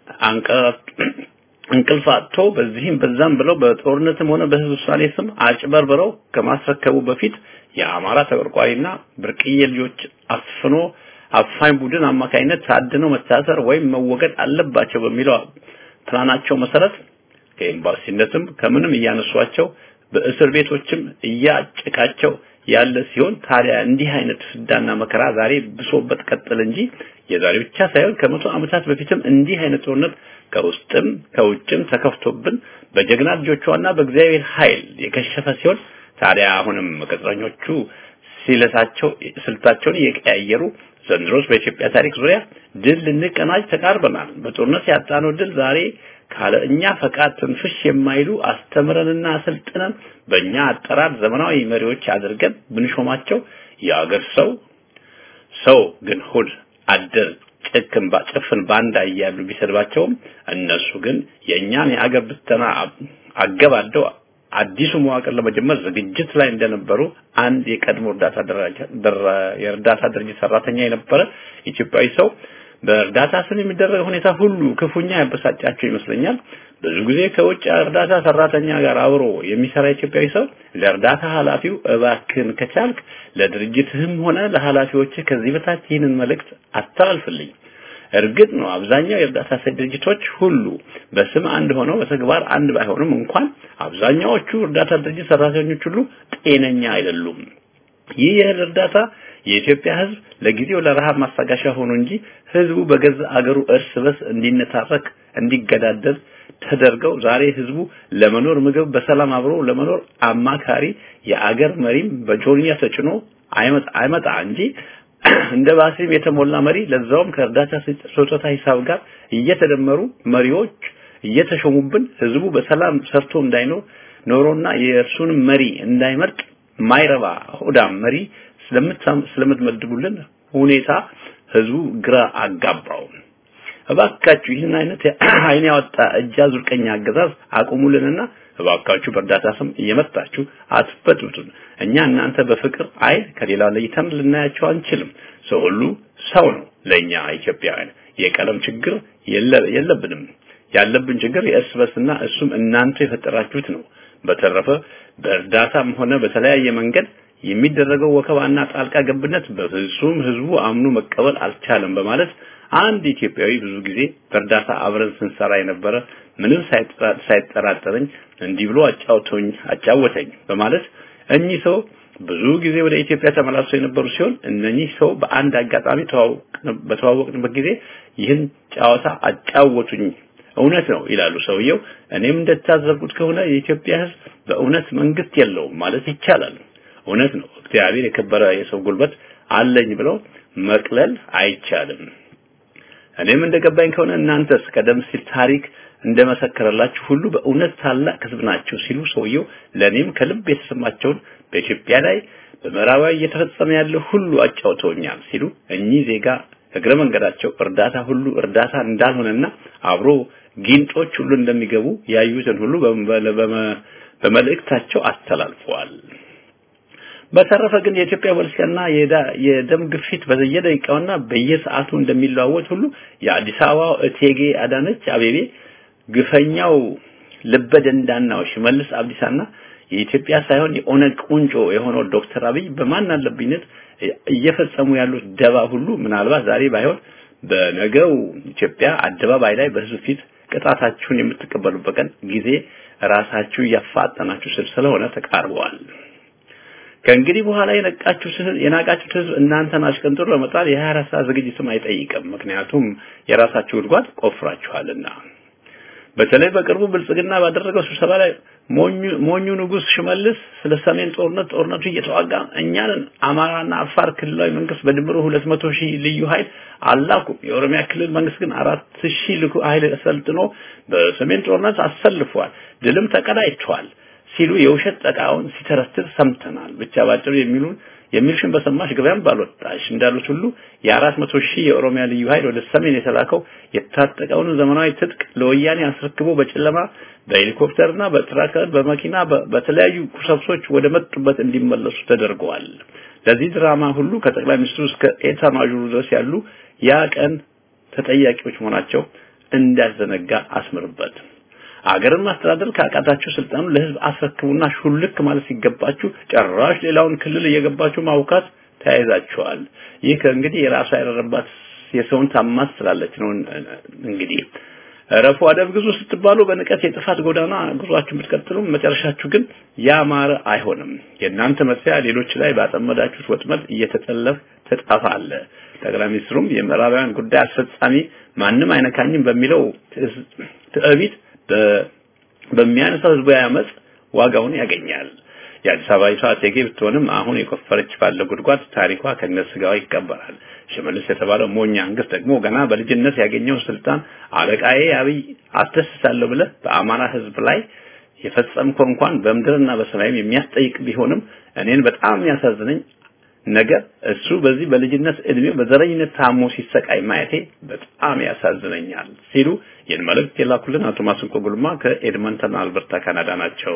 እንቅልፍ አጥቶ በዚህም በዛም ብለው በጦርነትም ሆነ በህዝብ ውሳኔ ስም አጭበርብረው ከማስረከቡ በፊት የአማራ ተቆርቋሪና ብርቅዬ ልጆች አፍኖ አፋኝ ቡድን አማካይነት ታድነው መታሰር ወይም መወገድ አለባቸው በሚለው ፕላናቸው መሰረት ከኤምባሲነትም ከምንም እያነሷቸው በእስር ቤቶችም እያጨቃቸው ያለ ሲሆን ታዲያ እንዲህ አይነት ፍዳና መከራ ዛሬ ብሶበት ቀጥል እንጂ የዛሬ ብቻ ሳይሆን ከመቶ ዓመታት በፊትም እንዲህ አይነት ጦርነት ከውስጥም ከውጭም ተከፍቶብን በጀግና ልጆቿና በእግዚአብሔር ኃይል የከሸፈ ሲሆን ታዲያ አሁንም ቅጥረኞቹ ሲለታቸው ስልታቸውን እየቀያየሩ ዘንድሮስ በኢትዮጵያ ታሪክ ዙሪያ ድል ልንቀናጅ ተቃርበናል። በጦርነት ያጣነው ድል ዛሬ ካለ እኛ ፈቃድ ትንፍሽ የማይሉ አስተምረንና አሰልጥነን በእኛ አጠራር ዘመናዊ መሪዎች አድርገን ብንሾማቸው የአገር ሰው ሰው ግን ሁል አደር ጭክን ጭፍን ባንዳ እያሉ ቢሰድባቸውም እነሱ ግን የእኛን የአገር ብተና አገባደው አዲሱ መዋቅር ለመጀመር ዝግጅት ላይ እንደነበሩ አንድ የቀድሞ እርዳታ የእርዳታ ድርጅት ሰራተኛ የነበረ ኢትዮጵያዊ ሰው በእርዳታ ስም የሚደረግ ሁኔታ ሁሉ ክፉኛ ያበሳጫቸው ይመስለኛል። ብዙ ጊዜ ከውጭ እርዳታ ሰራተኛ ጋር አብሮ የሚሰራ ኢትዮጵያዊ ሰው ለእርዳታ ኃላፊው እባክን ከቻልክ ለድርጅትህም ሆነ ለኃላፊዎችህ ከዚህ በታች ይህንን መልእክት አስተላልፍልኝ። እርግጥ ነው አብዛኛው የእርዳታ ሰጪ ድርጅቶች ሁሉ በስም አንድ ሆነው በተግባር አንድ ባይሆኑም እንኳን አብዛኛዎቹ እርዳታ ድርጅት ሰራተኞች ሁሉ ጤነኛ አይደሉም። ይህ የእህል እርዳታ የኢትዮጵያ ሕዝብ ለጊዜው ለረሃብ ማስታገሻ ሆኖ እንጂ ሕዝቡ በገዛ አገሩ እርስ በርስ እንዲነታረክ እንዲገዳደል ተደርገው ዛሬ ሕዝቡ ለመኖር ምግብ በሰላም አብሮ ለመኖር አማካሪ የአገር መሪም በጆንያ ተጭኖ አይመጣ አይመጣ እንጂ እንደ ባሲም የተሞላ መሪ ለዛውም ከእርዳታ ስጦታ ሂሳብ ጋር እየተደመሩ መሪዎች እየተሾሙብን ህዝቡ በሰላም ሰርቶ እንዳይኖር ኖሮና የእርሱንም መሪ እንዳይመርጥ ማይረባ ሆዳም መሪ ስለምትመድቡልን ሁኔታ ህዝቡ ግራ አጋባው። እባካችሁ ይህን አይነት አይን ያወጣ እጅ አዙር ቀኝ አገዛዝ አቁሙልንና እባካችሁ በእርዳታ ስም እየመጣችሁ አትበጥብጡን። እኛ እናንተ በፍቅር አይን ከሌላ ለይተን ልናያቸው አንችልም። ሰው ሁሉ ሰው ነው። ለኛ ኢትዮጵያውያን የቀለም ችግር የለብንም። ያለብን ችግር የእርስ በርስና እሱም እናንተ የፈጠራችሁት ነው። በተረፈ በእርዳታም ሆነ በተለያየ መንገድ የሚደረገው ወከባና ጣልቃ ገብነት በፍጹም ህዝቡ አምኖ መቀበል አልቻለም በማለት አንድ ኢትዮጵያዊ ብዙ ጊዜ በእርዳታ አብረን ስንሰራ የነበረ ምንም ሳይጠራጠረኝ እንዲህ ብሎ አጫውቶኝ አጫወተኝ በማለት እኚህ ሰው ብዙ ጊዜ ወደ ኢትዮጵያ ተመላልሰው የነበሩ ሲሆን እነኚህ ሰው በአንድ አጋጣሚ በተዋወቅንበት ጊዜ ይህን ጨዋታ አጫወቱኝ። እውነት ነው ይላሉ ሰውየው። እኔም እንደታዘብኩት ከሆነ የኢትዮጵያ ህዝብ በእውነት መንግስት የለውም ማለት ይቻላል። እውነት ነው። እግዚአብሔር የከበረ የሰው ጉልበት አለኝ ብለው መቅለል አይቻልም። እኔም እንደገባኝ ከሆነ እናንተስ ቀደም ሲል ታሪክ እንደመሰከረላችሁ ሁሉ በእውነት ታላቅ ህዝብ ናቸው ሲሉ ሰውየው ለእኔም ከልብ የተሰማቸውን በኢትዮጵያ ላይ በምዕራባዊ እየተፈጸመ ያለው ሁሉ አጫውተውኛል ሲሉ እኚህ ዜጋ እግረ መንገዳቸው እርዳታ ሁሉ እርዳታ እንዳልሆነና አብሮ ጊንጦች ሁሉ እንደሚገቡ ያዩትን ሁሉ በመልእክታቸው አስተላልፈዋል። በተረፈ ግን የኢትዮጵያ ፖለቲካና የደም ግፊት በየደቂቃውና በየሰዓቱ እንደሚለዋወጥ ሁሉ የአዲስ አበባው እቴጌ አዳነች አቤቤ ግፈኛው ልበደንዳናው ሽመልስ አብዲሳና የኢትዮጵያ ሳይሆን የኦነግ ቁንጮ የሆነው ዶክተር አብይ በማን አለብኝነት እየፈጸሙ ያሉት ደባ ሁሉ ምናልባት ዛሬ ባይሆን በነገው ኢትዮጵያ አደባባይ ላይ በህዝብ ፊት ቅጣታችሁን የምትቀበሉበት ቀን ጊዜ ራሳችሁ እያፋጠናችሁ ስል ስለሆነ ተቃርበዋል። ከእንግዲህ በኋላ የነቃችሁት የናቃችሁት ህዝብ እናንተን አሽቀንጥሮ ለመጣል የ24 ሰዓት ዝግጅትም አይጠይቅም። ምክንያቱም የራሳችሁ ጉድጓድ ቆፍራችኋልና። በተለይ በቅርቡ ብልጽግና ባደረገው ስብሰባ ላይ ሞኙ ንጉስ ሽመልስ ስለ ሰሜን ጦርነት ጦርነቱ እየተዋጋ እኛንን አማራና አፋር ክልላዊ መንግስት በድምሩ 200 ሺህ ልዩ ኃይል አላኩም። የኦሮሚያ ክልል መንግስት ግን 4 ሺህ ልዩ ኃይል ሰልጥኖ በሰሜን ጦርነት አሰልፏል፣ ድልም ተቀዳጅቷል ሲሉ የውሸት ጠቃውን ሲተረትር ሰምተናል። ብቻ ባጭሩ የሚሉን የሚልሽን በሰማሽ ገበያም ባልወጣሽ እንዳሉት ሁሉ የአራት መቶ ሺህ የኦሮሚያ ልዩ ኃይል ወደ ሰሜን የተላከው የታጠቀውን ዘመናዊ ትጥቅ ለወያኔ አስረክቦ በጨለማ በሄሊኮፕተርና በትራከር በመኪና በተለያዩ ቁሳቁሶች ወደ መጡበት እንዲመለሱ ተደርገዋል። ለዚህ ድራማ ሁሉ ከጠቅላይ ሚኒስትሩ እስከ ኤታ ማዦሩ ድረስ ያሉ ያ ቀን ተጠያቂዎች መሆናቸው እንዳዘነጋ አስምርበት። አገርን ማስተዳደር ካቃታችሁ ስልጣኑ ለህዝብ አስረክቡና ሹልክ ማለት ሲገባችሁ ጨራሽ ሌላውን ክልል እየገባችሁ ማውካት ተያይዛችኋል። ይህ ከእንግዲህ የራሱ ያደረባት የሰውን ታማስ ስላለች ነው። እንግዲህ ረፉ አደብ ግዙ ስትባሉ በንቀት የጥፋት ጎዳና ጉዟችሁ ብትቀጥሉም መጨረሻችሁ ግን ያማረ አይሆንም። የእናንተ መስሪያ ሌሎች ላይ ባጠመዳችሁት ወጥመድ እየተጠለፍ ተጣፋለ። ጠቅላይ ሚኒስትሩም የምዕራባውያን ጉዳይ አስፈጻሚ ማንም አይነካኝም በሚለው ትዕቢት በሚያነሳው ህዝባዊ አመጽ ዋጋውን ያገኛል። የአዲስ አበባዊቷ እቴጌ ብትሆንም አሁን የቆፈረች ባለ ጉድጓድ ታሪኳ ከነስጋዋ ይቀበራል። ሽመልስ የተባለው ሞኛ አንገት ደግሞ ገና በልጅነት ያገኘውን ስልጣን አለቃዬ አብይ አስደስታለሁ ብለህ በአማራ ህዝብ ላይ የፈጸምከው እንኳን በምድርና በሰማይም የሚያስጠይቅ ቢሆንም እኔን በጣም ያሳዝነኝ ነገር እሱ በዚህ በልጅነት እድሜው በዘረኝነት ታሞ ሲሰቃይ ማየቴ በጣም ያሳዝነኛል ሲሉ ይህን መልእክት የላኩልን አቶ ማስንቆ ጉልማ ከኤድመንተን አልበርታ ካናዳ ናቸው።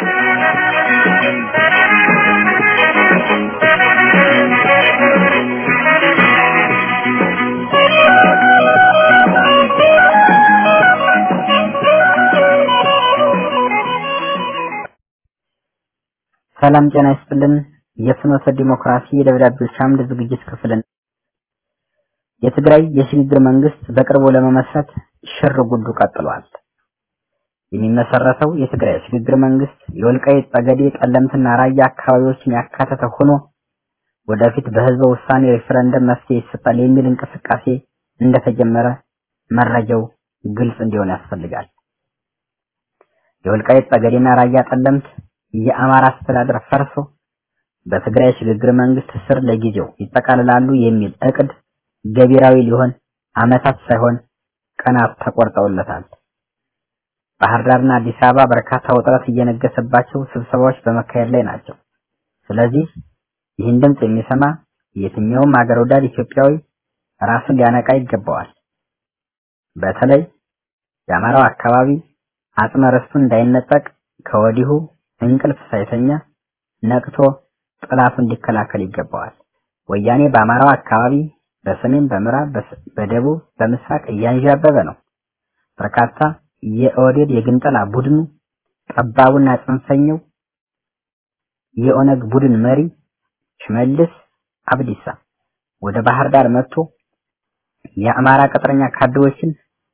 ሰላም ጤና ይስጥልን። የፍኖተ ዲሞክራሲ የደብዳቤዎች አምድ ዝግጅት ክፍልን የትግራይ የሽግግር መንግስት በቅርቡ ለመመስረት ሽር ጉዱ ቀጥሏል። የሚመሰረተው የትግራይ የሽግግር መንግስት የወልቃይት ጠገዴ፣ ጠለምትና ራያ አካባቢዎችን ያካተተ ሆኖ ወደፊት በህዝበ ውሳኔ ሬፈረንደም መፍትሄ ይሰጣል የሚል እንቅስቃሴ እንደተጀመረ መረጃው ግልጽ እንዲሆን ያስፈልጋል። የወልቃይት ጠገዴና ራያ ጠለምት የአማራ አስተዳደር ፈርሶ በትግራይ ሽግግር መንግስት ስር ለጊዜው ይጠቃልላሉ የሚል እቅድ ገቢራዊ ሊሆን አመታት ሳይሆን ቀናት ተቆርጠውለታል። ባህር ዳርና አዲስ አበባ በርካታ ውጥረት እየነገሰባቸው ስብሰባዎች በመካሄድ ላይ ናቸው። ስለዚህ ይህን ድምፅ የሚሰማ የትኛውም ሀገር ወዳድ ኢትዮጵያዊ ራሱን ሊያነቃ ይገባዋል። በተለይ የአማራው አካባቢ አጽመ ርስቱን እንዳይነጠቅ ከወዲሁ እንቅልፍ ሳይተኛ ነቅቶ ጥላቱ እንዲከላከል ይገባዋል። ወያኔ በአማራው አካባቢ በሰሜን፣ በምዕራብ፣ በደቡብ፣ በምስራቅ እያንዣበበ ነው። በርካታ የኦህዴድ የግንጠላ ቡድኑ ጠባቡና ጽንፈኛው የኦነግ ቡድን መሪ ሽመልስ አብዲሳ ወደ ባህር ዳር መጥቶ የአማራ ቅጥረኛ ካድሬዎችን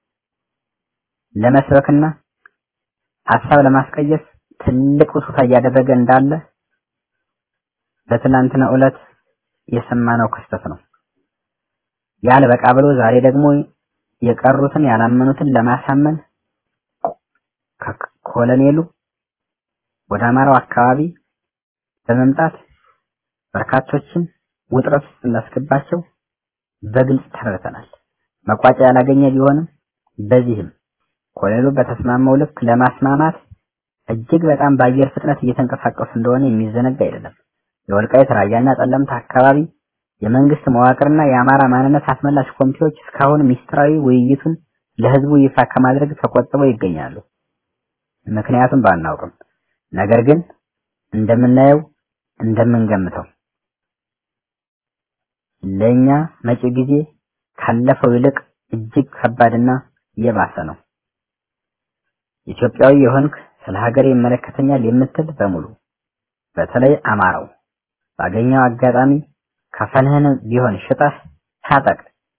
ለመስበክና ሀሳብ ለማስቀየስ ትልቅ ውስታ እያደረገ እንዳለ በትናንትና ዕለት የሰማነው ክስተት ነው። ያለ በቃ ብሎ ዛሬ ደግሞ የቀሩትን ያላመኑትን ለማሳመን ኮሎኔሉ ወደ አማራው አካባቢ በመምጣት በርካቶችን ውጥረት ውስጥ እንዳስገባቸው በግልጽ ተረድተናል። መቋጫ ያላገኘ ቢሆንም በዚህም ኮሎኔሉ በተስማማው ልክ ለማስማማት እጅግ በጣም በአየር ፍጥነት እየተንቀሳቀሱ እንደሆነ የሚዘነጋ አይደለም። የወልቃይት ራያና ጠለምት አካባቢ የመንግስት መዋቅርና የአማራ ማንነት አስመላሽ ኮሚቴዎች እስካሁን ሚስጥራዊ ውይይቱን ለህዝቡ ይፋ ከማድረግ ተቆጥበው ይገኛሉ። ምክንያቱም ባናውቅም፣ ነገር ግን እንደምናየው እንደምንገምተው ለኛ መጪው ጊዜ ካለፈው ይልቅ እጅግ ከባድና የባሰ ነው። ኢትዮጵያዊ የሆንክ ስለ ሀገር ይመለከተኛል የምትል በሙሉ በተለይ አማራው ባገኘው አጋጣሚ ከፈንህን ቢሆን ሽጠህ ታጠቅ።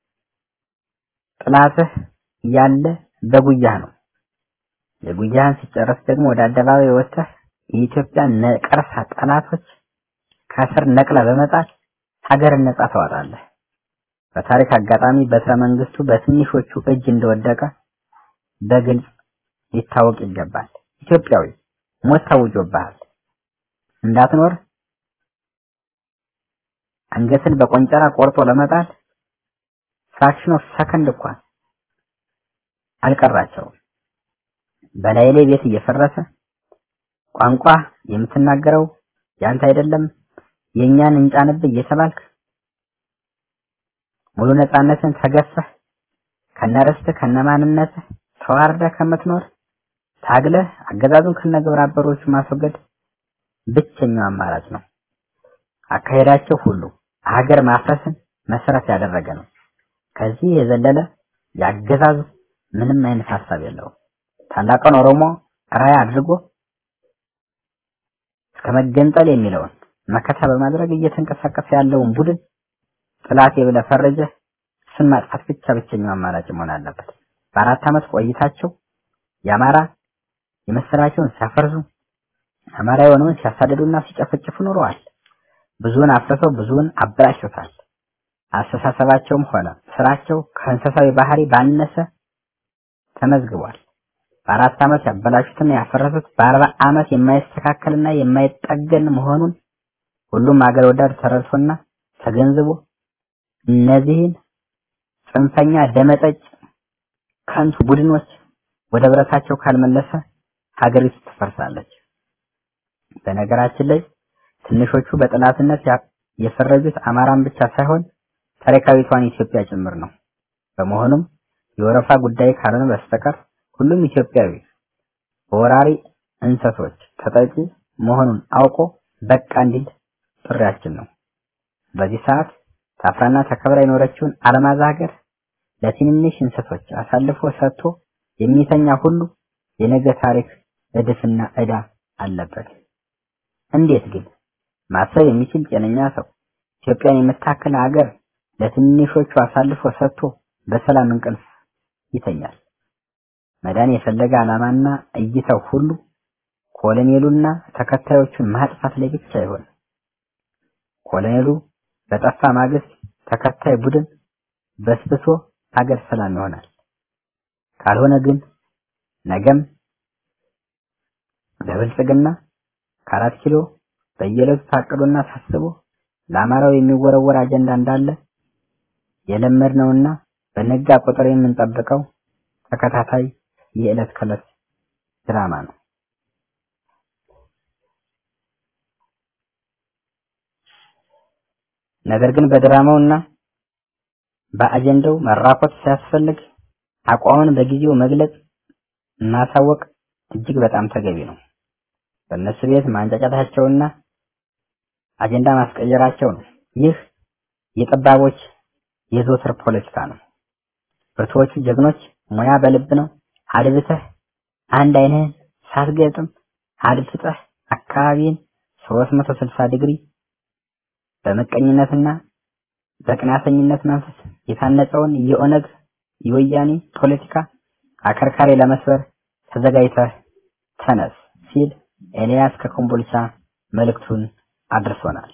ጥላትህ ያለ በጉያህ ነው። የጉያህን ሲጨርስ ደግሞ ወደ አደባባይ ወጥተህ የኢትዮጵያ ነቀርሳ ጠላቶች ከስር ነቅለ በመጣል ሀገርን ነጻ ታወጣለህ። በታሪክ አጋጣሚ በትረ መንግስቱ በትንሾቹ እጅ እንደወደቀ በግልጽ ሊታወቅ ይገባል። ኢትዮጵያዊ ሞት ታውጆብሃል። እንዳትኖር አንገትን በቆንጨራ ቆርጦ ለመጣል ፍራክሽን ኦፍ ሰከንድ እንኳን አልቀራቸውም። በላይ ላይ ቤት እየፈረሰ ቋንቋ የምትናገረው ያንተ አይደለም የኛን እንጫንብህ እየተባልክ ሙሉ ነፃነትን ተገፈህ ከነርስትህ ከነማንነትህ ተዋርደህ ከምትኖር ታግለህ አገዛዙን ከነግብረ አበሮቹ ማስወገድ ብቸኛው አማራጭ ነው። አካሄዳቸው ሁሉ ሀገር ማፍረስን መሰረት ያደረገ ነው። ከዚህ የዘለለ ያገዛዙ ምንም አይነት ሀሳብ የለውም። ታላቁን ኦሮሞ ራዕይ አድርጎ እስከ መገንጠል የሚለውን መከታ በማድረግ እየተንቀሳቀሰ ያለውን ቡድን ጥላቴ ብለህ ፈረጀህ እሱን ማጥፋት ብቻ ብቸኛው አማራጭ መሆን አለበት። በአራት ዓመት ቆይታቸው የአማራ የመሰላቸውን ሲያፈርሱ አማራ የሆነውን ሲያሳድዱና ሲጨፈጭፉ ኖረዋል። ብዙውን አፍርሰው ብዙውን አበላሽተዋል። አስተሳሰባቸውም ሆነ ስራቸው ከእንስሳዊ ባህሪ ባነሰ ተመዝግቧል። በአራት ዓመት ያበላሹትና ያፈረሱት በአርባ ዓመት የማይስተካከልና የማይጠገን መሆኑን ሁሉም አገር ወዳድ ተረድቶና ተገንዝቦ እነዚህን ጽንፈኛ ደመጠጭ ከንቱ ቡድኖች ወደ ብረታቸው ካልመለሰ ሀገሪቱ ትፈርሳለች። በነገራችን ላይ ትንሾቹ በጠላትነት የፈረጁት አማራን ብቻ ሳይሆን ታሪካዊቷን ኢትዮጵያ ጭምር ነው። በመሆኑም የወረፋ ጉዳይ ካልሆነ በስተቀር ሁሉም ኢትዮጵያዊ በወራሪ እንሰሶች ተጠቂ መሆኑን አውቆ በቃ እንዲል ጥሪያችን ነው። በዚህ ሰዓት ታፍራና ተከብራ የኖረችውን አለማዛ ሀገር ለትንንሽ እንሰሶች አሳልፎ ሰጥቶ የሚተኛ ሁሉ የነገ ታሪክ እድፍና ዕዳ አለበት። እንዴት ግን ማሰብ የሚችል ጤነኛ ሰው ኢትዮጵያን የምታክል ሀገር ለትንሾቹ አሳልፎ ሰጥቶ በሰላም እንቅልፍ ይተኛል? መዳን የፈለገ ዓላማና እይታው ሁሉ ኮሎኔሉና ተከታዮቹን ማጥፋት ላይ ብቻ ይሆን። ኮሎኔሉ በጠፋ ማግስት ተከታይ ቡድን በስብሶ ሀገር ሰላም ይሆናል። ካልሆነ ግን ነገም ለብልጽግና ከአራት ኪሎ በየዕለቱ ታቅዶና ታስቦ ለአማራው የሚወረወር አጀንዳ እንዳለ የለመድነውና በነጋ ቁጥር የምንጠብቀው ተከታታይ የዕለት ከዕለት ድራማ ነው። ነገር ግን በድራማውና በአጀንዳው መራኮት ሲያስፈልግ አቋምን በጊዜው መግለጽ ማሳወቅ እጅግ በጣም ተገቢ ነው። በእነሱ ቤት ማንጫጫታቸውና አጀንዳ ማስቀየራቸው ነው። ይህ የጠባቦች የዘወትር ፖለቲካ ነው። ብርቱዎቹ ጀግኖች ሙያ በልብ ነው። አድብተህ አንድ አይንህን ሳትገጥም አድፍጠህ አካባቢን 360 ዲግሪ በመቀኝነትና በቅናተኝነት መንፈስ የታነጸውን የኦነግ የወያኔ ፖለቲካ አከርካሪ ለመስበር ተዘጋጅተህ ተነስ ሲል ኤልያስ ከኮምቦልቻ መልእክቱን አድርሶናል።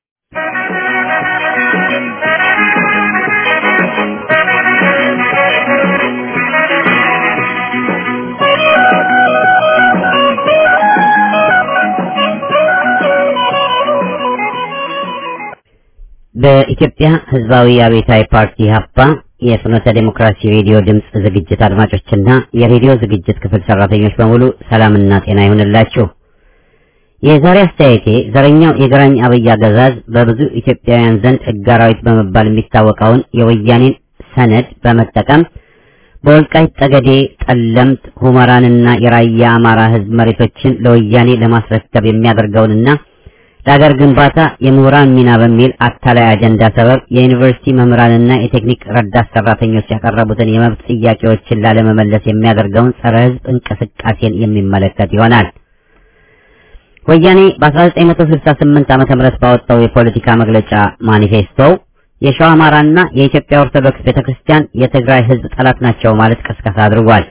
በኢትዮጵያ ሕዝባዊ አብዮታዊ ፓርቲ ሀፓ የፍኖተ ዴሞክራሲ ሬዲዮ ድምፅ ዝግጅት አድማጮችና የሬዲዮ ዝግጅት ክፍል ሰራተኞች በሙሉ ሰላምና ጤና ይሁንላችሁ። የዛሬ አስተያየቴ ዘረኛው የግራኝ አብይ አገዛዝ በብዙ ኢትዮጵያውያን ዘንድ ሕግ አራዊት በመባል የሚታወቀውን የወያኔን ሰነድ በመጠቀም በወልቃይት ጠገዴ፣ ጠለምት፣ ሁመራንና የራያ አማራ ሕዝብ መሬቶችን ለወያኔ ለማስረከብ የሚያደርገውንና ለሀገር ግንባታ የምሁራን ሚና በሚል አታላይ አጀንዳ ሰበብ የዩኒቨርሲቲ መምህራንና የቴክኒክ ረዳት ሰራተኞች ያቀረቡትን የመብት ጥያቄዎችን ላለመመለስ የሚያደርገውን ጸረ ሕዝብ እንቅስቃሴን የሚመለከት ይሆናል። ወያኔ በ1968 ዓ.ም ባወጣው የፖለቲካ መግለጫ ማኒፌስቶው የሸዋ አማራና የኢትዮጵያ ኦርቶዶክስ ቤተክርስቲያን የትግራይ ሕዝብ ጠላት ናቸው ማለት ቅስቀሳ አድርጓል።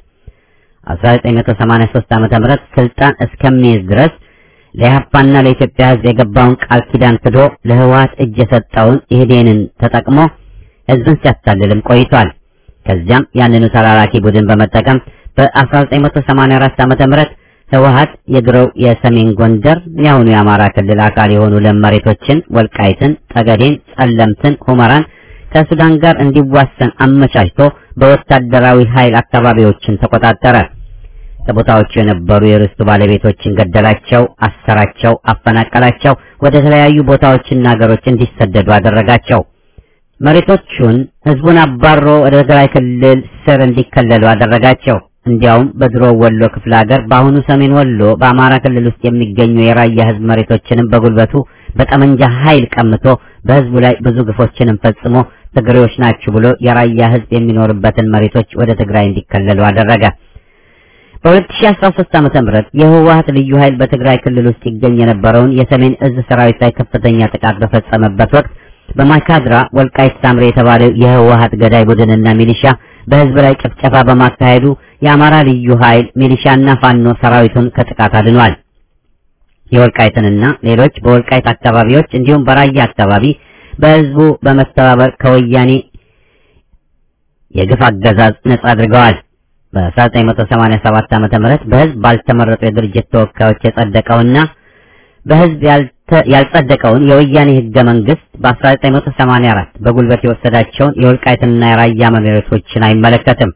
1983 ዓ.ም ስልጣን እስከሚይዝ ድረስ ለኢህአፓና ለኢትዮጵያ ሕዝብ የገባውን ቃል ኪዳን ክዶ ለህወሓት እጅ የሰጠውን ኢህዴንን ተጠቅሞ ሕዝብን ሲያታልልም ቆይቷል። ከዚያም ያንኑ ተላላኪ ቡድን በመጠቀም በ1984 ዓ.ም ህወሓት የድሮው የሰሜን ጎንደር የአሁኑ የአማራ ክልል አካል የሆኑ ለም መሬቶችን ወልቃይትን፣ ጠገዴን፣ ጸለምትን፣ ሁመራን ከሱዳን ጋር እንዲዋሰን አመቻችቶ በወታደራዊ ኃይል አካባቢዎችን ተቆጣጠረ። ከቦታዎቹ የነበሩ የርስቱ ባለቤቶችን ገደላቸው፣ አሰራቸው፣ አፈናቀላቸው፣ ወደ ተለያዩ ቦታዎችና ሀገሮች እንዲሰደዱ አደረጋቸው። መሬቶቹን ህዝቡን አባሮ ወደ ትግራይ ክልል ስር እንዲከለሉ አደረጋቸው። እንዲያውም በድሮ ወሎ ክፍለ ሀገር በአሁኑ ሰሜን ወሎ በአማራ ክልል ውስጥ የሚገኙ የራያ ህዝብ መሬቶችንም በጉልበቱ በጠመንጃ ኃይል ቀምቶ በህዝቡ ላይ ብዙ ግፎችንም ፈጽሞ ትግሬዎች ናችሁ ብሎ የራያ ህዝብ የሚኖርበትን መሬቶች ወደ ትግራይ እንዲከለሉ አደረገ። በ2013 ዓመተ ምህረት የህወሓት ልዩ ኃይል በትግራይ ክልል ውስጥ ይገኝ የነበረውን የሰሜን እዝ ሰራዊት ላይ ከፍተኛ ጥቃት በፈጸመበት ወቅት በማይካድራ ወልቃይት ሳምሬ የተባለው የህወሓት ገዳይ ቡድንና ሚሊሻ በህዝብ ላይ ጭፍጨፋ በማካሄዱ የአማራ ልዩ ኃይል ሚሊሻና ፋኖ ሰራዊቱን ከጥቃት አድኗል። የወልቃይትንና ሌሎች በወልቃይት አካባቢዎች እንዲሁም በራያ አካባቢ በህዝቡ በመተባበር ከወያኔ የግፍ አገዛዝ ነጻ አድርገዋል። በ1987 ዓ.ም በህዝብ ባልተመረጡ የድርጅት ተወካዮች የጸደቀውና በህዝብ ያልጸደቀውን የወያኔ ህገ መንግስት በ1984 በጉልበት የወሰዳቸውን የወልቃይትና የራያ መሬቶችን አይመለከትም።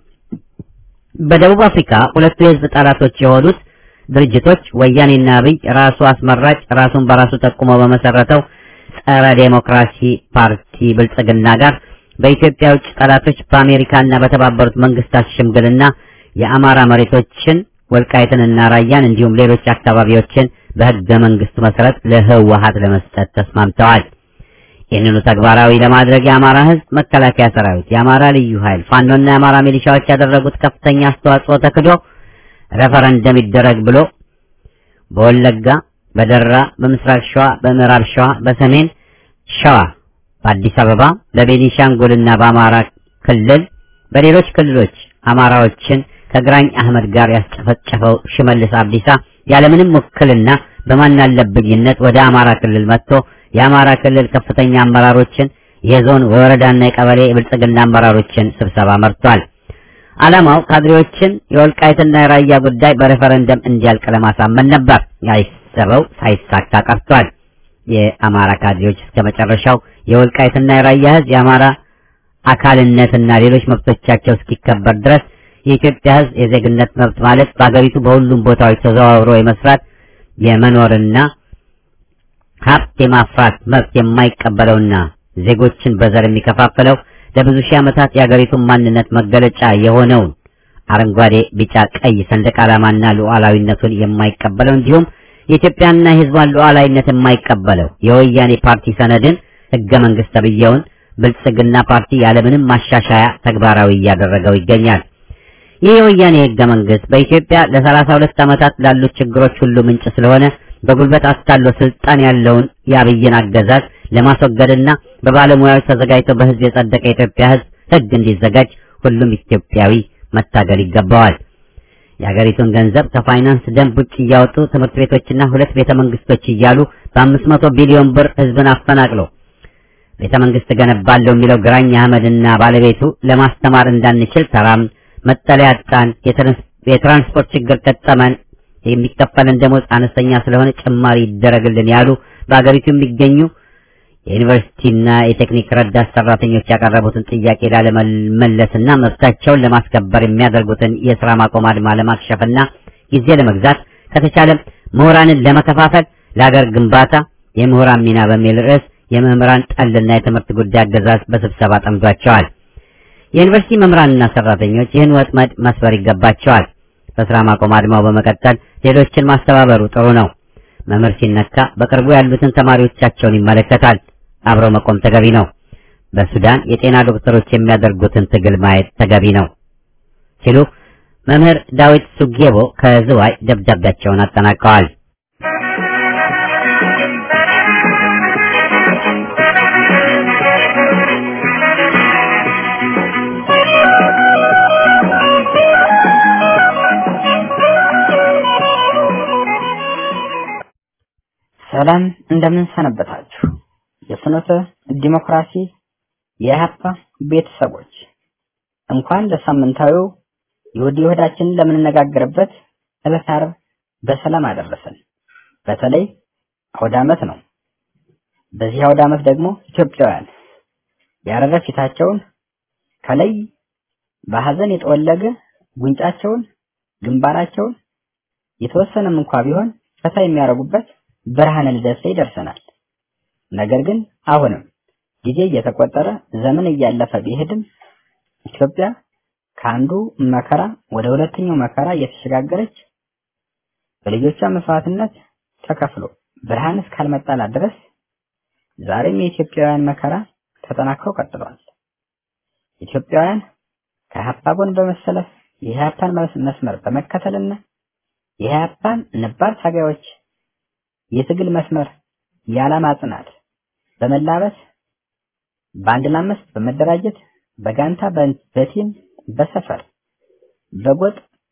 በደቡብ አፍሪካ ሁለቱ የህዝብ ጠላቶች የሆኑት ድርጅቶች ወያኔና አብይ ራሱ አስመራጭ ራሱን በራሱ ጠቁሞ በመሰረተው ጸረ ዴሞክራሲ ፓርቲ ብልጽግና ጋር በኢትዮጵያ ውጭ ጠላቶች በአሜሪካና በተባበሩት መንግስታት ሽምግልና የአማራ መሬቶችን ወልቃይትንና ራያን እንዲሁም ሌሎች አካባቢዎችን በህገ መንግስቱ መሰረት ለህወሀት ለመስጠት ተስማምተዋል። ይህንኑ ተግባራዊ ለማድረግ የአማራ ህዝብ መከላከያ ሰራዊት፣ የአማራ ልዩ ኃይል፣ ፋኖና የአማራ ሚሊሻዎች ያደረጉት ከፍተኛ አስተዋጽኦ ተክዶ ሬፈረንደም ይደረግ ብሎ በወለጋ፣ በደራ፣ በምስራቅ ሸዋ፣ በምዕራብ ሸዋ፣ በሰሜን ሸዋ፣ በአዲስ አበባ፣ በቤኒሻንጉልና በአማራ ክልል በሌሎች ክልሎች አማራዎችን ከግራኝ አህመድ ጋር ያስጨፈጨፈው ሽመልስ አብዲሳ ያለምንም ውክልና በማናለብኝነት ወደ አማራ ክልል መጥቶ የአማራ ክልል ከፍተኛ አመራሮችን የዞን የወረዳና የቀበሌ የብልጽግና አመራሮችን ስብሰባ መርቷል። ዓላማው ካድሬዎችን የወልቃይትና የራያ ጉዳይ በሬፈረንደም እንዲያልቅ ለማሳመን ነበር። ያሰበው ሳይሳካ ቀርቷል። የአማራ ካድሬዎች እስከ መጨረሻው የወልቃይትና የራያ ህዝብ የአማራ አካልነትና ሌሎች መብቶቻቸው እስኪከበር ድረስ የኢትዮጵያ ህዝብ የዜግነት መብት ማለት በአገሪቱ በሁሉም ቦታዎች ተዘዋውሮ የመስራት የመኖርና ሀብት የማፍራት መብት የማይቀበለውና ዜጎችን በዘር የሚከፋፍለው ለብዙ ሺህ ዓመታት የአገሪቱን ማንነት መገለጫ የሆነውን አረንጓዴ፣ ቢጫ፣ ቀይ ሰንደቅ ዓላማና ሉዓላዊነቱን የማይቀበለው እንዲሁም የኢትዮጵያና የህዝቧን ሉዓላዊነት የማይቀበለው የወያኔ ፓርቲ ሰነድን ህገ መንግስት ተብዬውን ብልጽግና ፓርቲ ያለምንም ማሻሻያ ተግባራዊ እያደረገው ይገኛል። ይህ የወያኔ ህገ መንግስት በኢትዮጵያ ለሰላሳ ሁለት ዓመታት ላሉት ችግሮች ሁሉ ምንጭ ስለሆነ በጉልበት አስታሎ ስልጣን ያለውን የአብይን አገዛዝ ለማስወገድና በባለሙያዎች ተዘጋጅቶ በህዝብ የጸደቀ የኢትዮጵያ ህዝብ ህግ እንዲዘጋጅ ሁሉም ኢትዮጵያዊ መታገል ይገባዋል። የሀገሪቱን ገንዘብ ከፋይናንስ ደንብ ውጭ እያወጡ ትምህርት ቤቶችና ሁለት ቤተ መንግስቶች እያሉ በአምስት መቶ ቢሊዮን ብር ህዝብን አፈናቅሎ ቤተ መንግስት ገነባለሁ የሚለው ግራኝ አህመድና ባለቤቱ ለማስተማር እንዳንችል ተራም መጠለያ አጣን፣ የትራንስፖርት ችግር ገጠመን፣ የሚከፈለን ደሞዝ አነስተኛ ስለሆነ ጭማሪ ይደረግልን ያሉ በአገሪቱ የሚገኙ የዩኒቨርሲቲና የቴክኒክ ረዳት ሰራተኞች ያቀረቡትን ጥያቄ ላለመመለስና መብታቸውን ለማስከበር የሚያደርጉትን የስራ ማቆም አድማ ለማክሸፍና ጊዜ ለመግዛት ከተቻለም ምሁራንን ለመከፋፈል ለሀገር ግንባታ የምሁራን ሚና በሚል ርዕስ የመምህራን ጠልና የትምህርት ጉዳይ አገዛዝ በስብሰባ ጠምዷቸዋል። የዩኒቨርሲቲ መምህራንና ሰራተኞች ይህን ወጥመድ መስበር ይገባቸዋል። በስራ ማቆም አድማው በመቀጠል ሌሎችን ማስተባበሩ ጥሩ ነው። መምህር ሲነካ በቅርቡ ያሉትን ተማሪዎቻቸውን ይመለከታል። አብረው መቆም ተገቢ ነው። በሱዳን የጤና ዶክተሮች የሚያደርጉትን ትግል ማየት ተገቢ ነው ሲሉ መምህር ዳዊት ሱጌቦ ከዝዋይ ደብዳቤያቸውን አጠናቀዋል። ሰላም እንደምን ሰነበታችሁ? የፍኖተ ዲሞክራሲ የኢህአፓ ቤተሰቦች እንኳን ለሳምንታዊው የወዲ ወዳችን ለምንነጋገርበት ዕለተ ዓርብ በሰላም አደረሰን። በተለይ አውደ ዓመት ነው። በዚህ አውደ ዓመት ደግሞ ኢትዮጵያውያን ያረረ ፊታቸውን ከላይ በሐዘን የጠወለገ ጉንጫቸውን፣ ግንባራቸውን የተወሰነም እንኳ ቢሆን ፈታ የሚያደርጉበት ብርሃነ ልደት ላይ ደርሰናል። ነገር ግን አሁንም ጊዜ እየተቆጠረ ዘመን እያለፈ ቢሄድም ኢትዮጵያ ከአንዱ መከራ ወደ ሁለተኛው መከራ እየተሸጋገረች በልጆቿ መስዋዕትነት ተከፍሎ ብርሃን እስካልመጣላት ድረስ ዛሬም የኢትዮጵያውያን መከራ ተጠናክሮ ቀጥሏል። ኢትዮጵያውያን ከኢህአፓ ጎን በመሰለፍ የኢህአፓን መስመር በመከተልና የኢህአፓን ነባር ታጋዮች የትግል መስመር የዓላማ ጽናት በመላበስ በአንድ ለአምስት በመደራጀት በጋንታ በቲም በሰፈር በጎጥ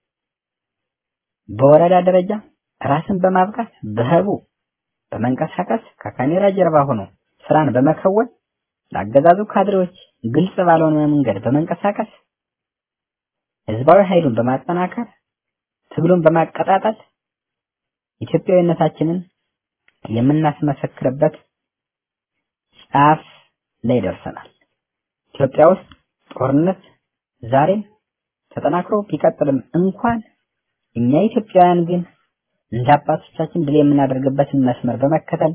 በወረዳ ደረጃ ራስን በማብቃት በህቡ በመንቀሳቀስ ከካሜራ ጀርባ ሆኖ ስራን በመከወን ለአገዛዙ ካድሬዎች ግልጽ ባልሆነ መንገድ በመንቀሳቀስ ህዝባዊ ኃይሉን በማጠናከር ትግሉን በማቀጣጠል ኢትዮጵያዊነታችንን የምናስመሰክርበት ጫፍ ላይ ደርሰናል። ኢትዮጵያ ውስጥ ጦርነት ዛሬም ተጠናክሮ ቢቀጥልም እንኳን እኛ ኢትዮጵያውያን ግን እንደ አባቶቻችን ድል የምናደርግበትን መስመር በመከተል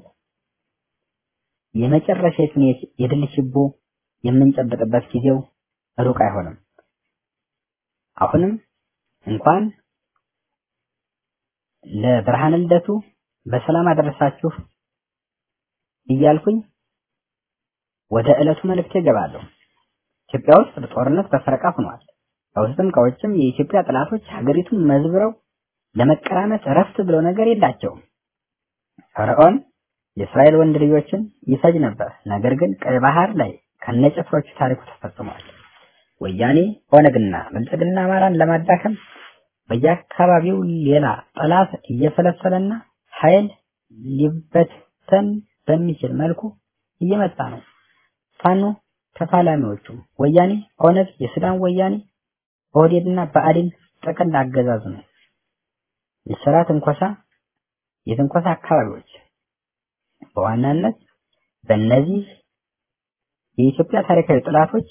የመጨረሻውን የድል ችቦ የምንጨብጥበት ጊዜው ሩቅ አይሆንም። አሁንም እንኳን ለብርሃነ ልደቱ በሰላም አደረሳችሁ እያልኩኝ ወደ ዕለቱ መልእክት ይገባለሁ። ኢትዮጵያ ውስጥ ጦርነት በፈረቃ ሆኗል። ከውስጥም ከውጭም የኢትዮጵያ ጠላቶች ሀገሪቱን መዝብረው ለመቀራመስ እረፍት ብለው ነገር የላቸውም። ፈርዖን የእስራኤል ወንድ ልጆችን ይፈጅ ነበር። ነገር ግን ቀይ ባህር ላይ ከነጭፍሮቹ ታሪኩ ተፈጽሟል። ወያኔ ኦነግና ብልጽግና አማራን ለማዳከም በየአካባቢው ሌላ ጠላት እየፈለፈለና ኃይል ሊበተን በሚችል መልኩ እየመጣ ነው። ፋኖ ተፋላሚዎቹ ወያኔ፣ ኦነግ፣ የሱዳን ወያኔ፣ ኦህዴድና ብአዴን ጥቅል አገዛዙ ነው። የስራ ትንኮሳ የትንኮሳ አካባቢዎች በዋናነት በእነዚህ የኢትዮጵያ ታሪካዊ ጠላቶች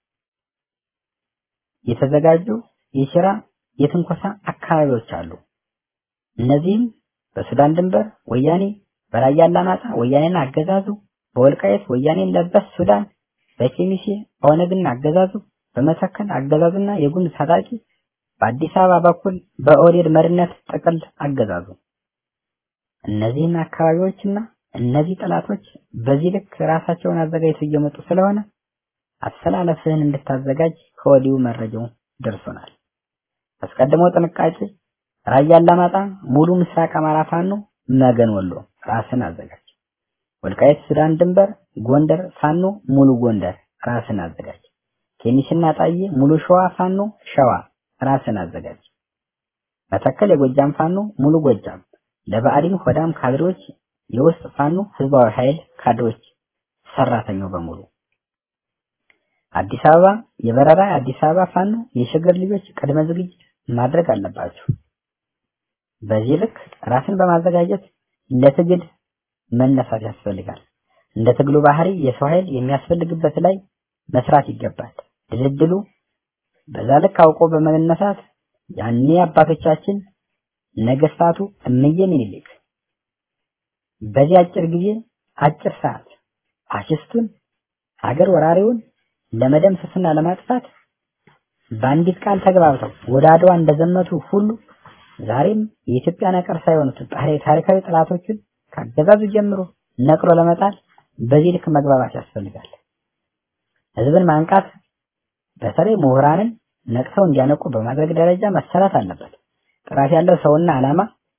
የተዘጋጁ የስራ የትንኮሳ አካባቢዎች አሉ። እነዚህም በሱዳን ድንበር ወያኔ፣ በራያ አላማጣ ወያኔና አገዛዙ፣ በወልቃየት ወያኔን ለበስ ሱዳን፣ በኬሚሴ ኦነግና አገዛዙ፣ በመተከል አገዛዙና የጉምዝ ታጣቂ፣ በአዲስ አበባ በኩል በኦህዴድ መሪነት ጥቅል አገዛዙ። እነዚህን አካባቢዎችና እነዚህ ጠላቶች በዚህ ልክ ራሳቸውን አዘጋጅተው እየመጡ ስለሆነ አሰላለፍህን እንድታዘጋጅ ከወዲሁ መረጃው ደርሶናል። አስቀድሞ ጥንቃቄ ራያ አላማጣ፣ ሙሉ ምስራቅ አማራ ፋኖ፣ መገን ወሎ ራስን አዘጋጅ። ወልቃይት ሱዳን ድንበር፣ ጎንደር ፋኖ፣ ሙሉ ጎንደር ራስን አዘጋጅ። ኬሚስና ጣዬ ሙሉ ሸዋ ፋኖ፣ ሸዋ ራስን አዘጋጅ። መተከል የጎጃም ፋኖ፣ ሙሉ ጎጃም ለብአዴን ሆዳም ካድሬዎች የውስጥ ፋኖ ህዝባዊ ኃይል ካድሬዎች ሰራተኛው በሙሉ አዲስ አበባ የበረራ አዲስ አበባ ፋኖ የሸገር ልጆች ቅድመ ዝግጅት ማድረግ አለባቸው። በዚህ ልክ ራስን በማዘጋጀት ለትግል መነሳት ያስፈልጋል። እንደ ትግሉ ባህሪ የሰው ኃይል የሚያስፈልግበት ላይ መስራት ይገባል። ድልድሉ በዛ ልክ አውቆ በመነሳት ያኔ አባቶቻችን ነገስታቱ እምዬ ምኒልክ በዚህ አጭር ጊዜ አጭር ሰዓት ፋሽስቱን ሀገር ወራሪውን ለመደምሰስና ለማጥፋት በአንዲት ቃል ተግባብተው ወደ አድዋ እንደዘመቱ ሁሉ ዛሬም የኢትዮጵያ ነቀርሳ የሆኑትን ታሪካዊ ጠላቶችን ካገዛዙ ጀምሮ ነቅሎ ለመጣል በዚህ ልክ መግባባት ያስፈልጋል። ህዝብን ማንቃት በተለይ ምሁራንን ነቅሰው እንዲያነቁ በማድረግ ደረጃ መሰራት አለበት። ጥራት ያለው ሰውና ዓላማ፣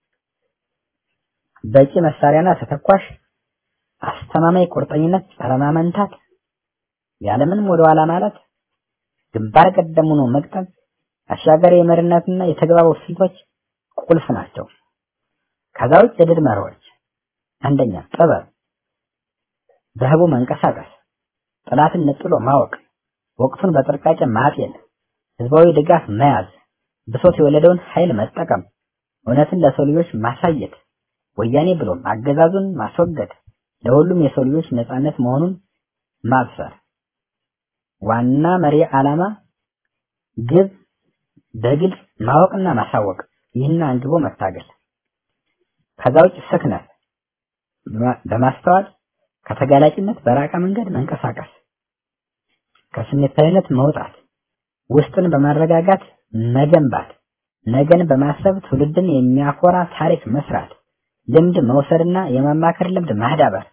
በቂ መሳሪያና ተተኳሽ፣ አስተማማኝ ቁርጠኝነት፣ ጸረ ማመንታት፣ ያለምንም ወደ ኋላ ማለት፣ ግንባር ቀደም ሆኖ መቅጠም፣ አሻጋሪ የመሪነትና የተግባቦት ስልቶች ቁልፍ ናቸው። ከዛ ውጭ የድል መርሆች አንደኛ ጥበብ፣ በህቡ መንቀሳቀስ፣ ጠላትን ነጥሎ ማወቅ፣ ወቅቱን በጥንቃቄ ማጤን፣ ህዝባዊ ድጋፍ መያዝ፣ ብሶት የወለደውን ኃይል መጠቀም፣ እውነትን ለሰው ልጆች ማሳየት፣ ወያኔ ብሎም አገዛዙን ማስወገድ፣ ለሁሉም የሰው ልጆች ነጻነት መሆኑን ማብሰር፣ ዋና መሪ ዓላማ ግብ በግልጽ ማወቅና ማሳወቅ፣ ይህን አንግቦ መታገል። ከዛ ውጭ ስክነት በማስተዋል ከተጋላጭነት በራቀ መንገድ መንቀሳቀስ፣ ከስሜታዊነት መውጣት፣ ውስጥን በማረጋጋት መገንባት፣ ነገን በማሰብ ትውልድን የሚያኮራ ታሪክ መስራት፣ ልምድ መውሰድና የማማከር ልምድ ማዳበር።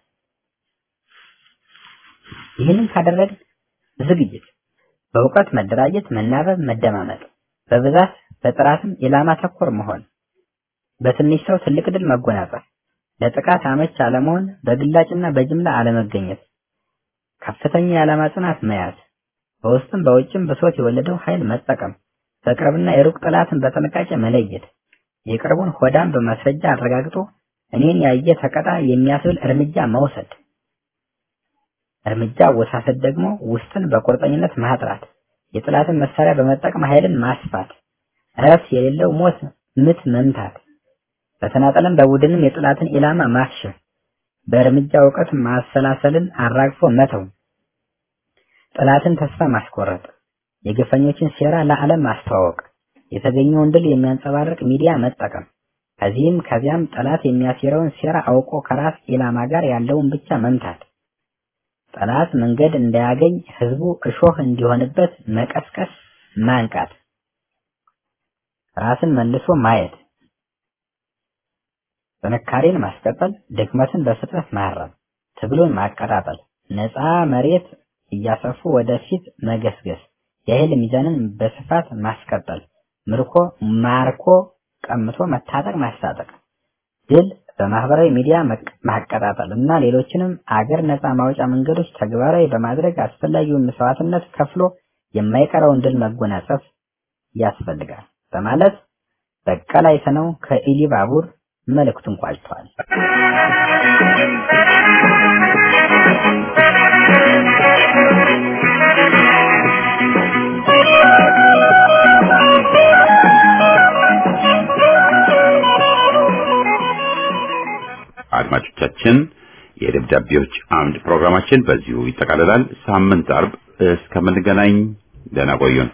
ይህንን ካደረግን ዝግጅት፣ በእውቀት መደራጀት፣ መናበብ፣ መደማመጥ፣ በብዛት በጥራትም ኢላማ ተኮር መሆን፣ በትንሽ ሰው ትልቅ ድል መጎናጸፍ፣ ለጥቃት አመች አለመሆን፣ በግላጭና በጅምላ አለመገኘት፣ ከፍተኛ የዓላማ ጽናት መያዝ፣ በውስጥም በውጭም ብሶት የወለደው ኃይል መጠቀም፣ በቅርብና የሩቅ ጠላትን በጥንቃቄ መለየት፣ የቅርቡን ሆዳም በማስረጃ አረጋግጦ እኔን ያየ ተቀጣ የሚያስብል እርምጃ መውሰድ፣ እርምጃ አወሳሰድ ደግሞ ውስጥን በቁርጠኝነት ማጥራት፣ የጠላትን መሳሪያ በመጠቀም ኃይልን ማስፋት፣ እረፍት የሌለው ሞት ምት መምታት፣ በተናጠልም በቡድንም የጠላትን ኢላማ ማክሸፍ፣ በእርምጃ እውቀት ማሰላሰልን አራግፎ መተው፣ ጠላትን ተስፋ ማስቆረጥ፣ የግፈኞችን ሴራ ለዓለም ማስተዋወቅ፣ የተገኘውን ድል የሚያንጸባርቅ ሚዲያ መጠቀም፣ ከዚህም ከዚያም ጠላት የሚያሴረውን ሴራ አውቆ ከራስ ኢላማ ጋር ያለውን ብቻ መምታት፣ ጠላት መንገድ እንዳያገኝ ህዝቡ እሾህ እንዲሆንበት መቀስቀስ፣ ማንቃት፣ ራስን መልሶ ማየት፣ ጥንካሬን ማስቀጠል፣ ድክመትን በፍጥነት ማረም፣ ትግሉን ማቀጣጠል፣ ነፃ መሬት እያሰፉ ወደፊት መገስገስ፣ የኃይል ሚዛንን በስፋት ማስቀጠል፣ ምርኮ ማርኮ ቀምቶ መታጠቅ ማስታጠቅ፣ ድል በማህበራዊ ሚዲያ ማቀጣጠል እና ሌሎችንም አገር ነፃ ማውጫ መንገዶች ተግባራዊ በማድረግ አስፈላጊውን መስዋዕትነት ከፍሎ የማይቀረውን ድል መጎናጸፍ ያስፈልጋል በማለት በቀለ አይሰነው ከኢሊባቡር መልእክቱን ቋጭቷል። አድማጮቻችን የደብዳቤዎች አምድ ፕሮግራማችን በዚሁ ይጠቃልላል። ሳምንት አርብ እስከምንገናኝ ደህና ቆዩን።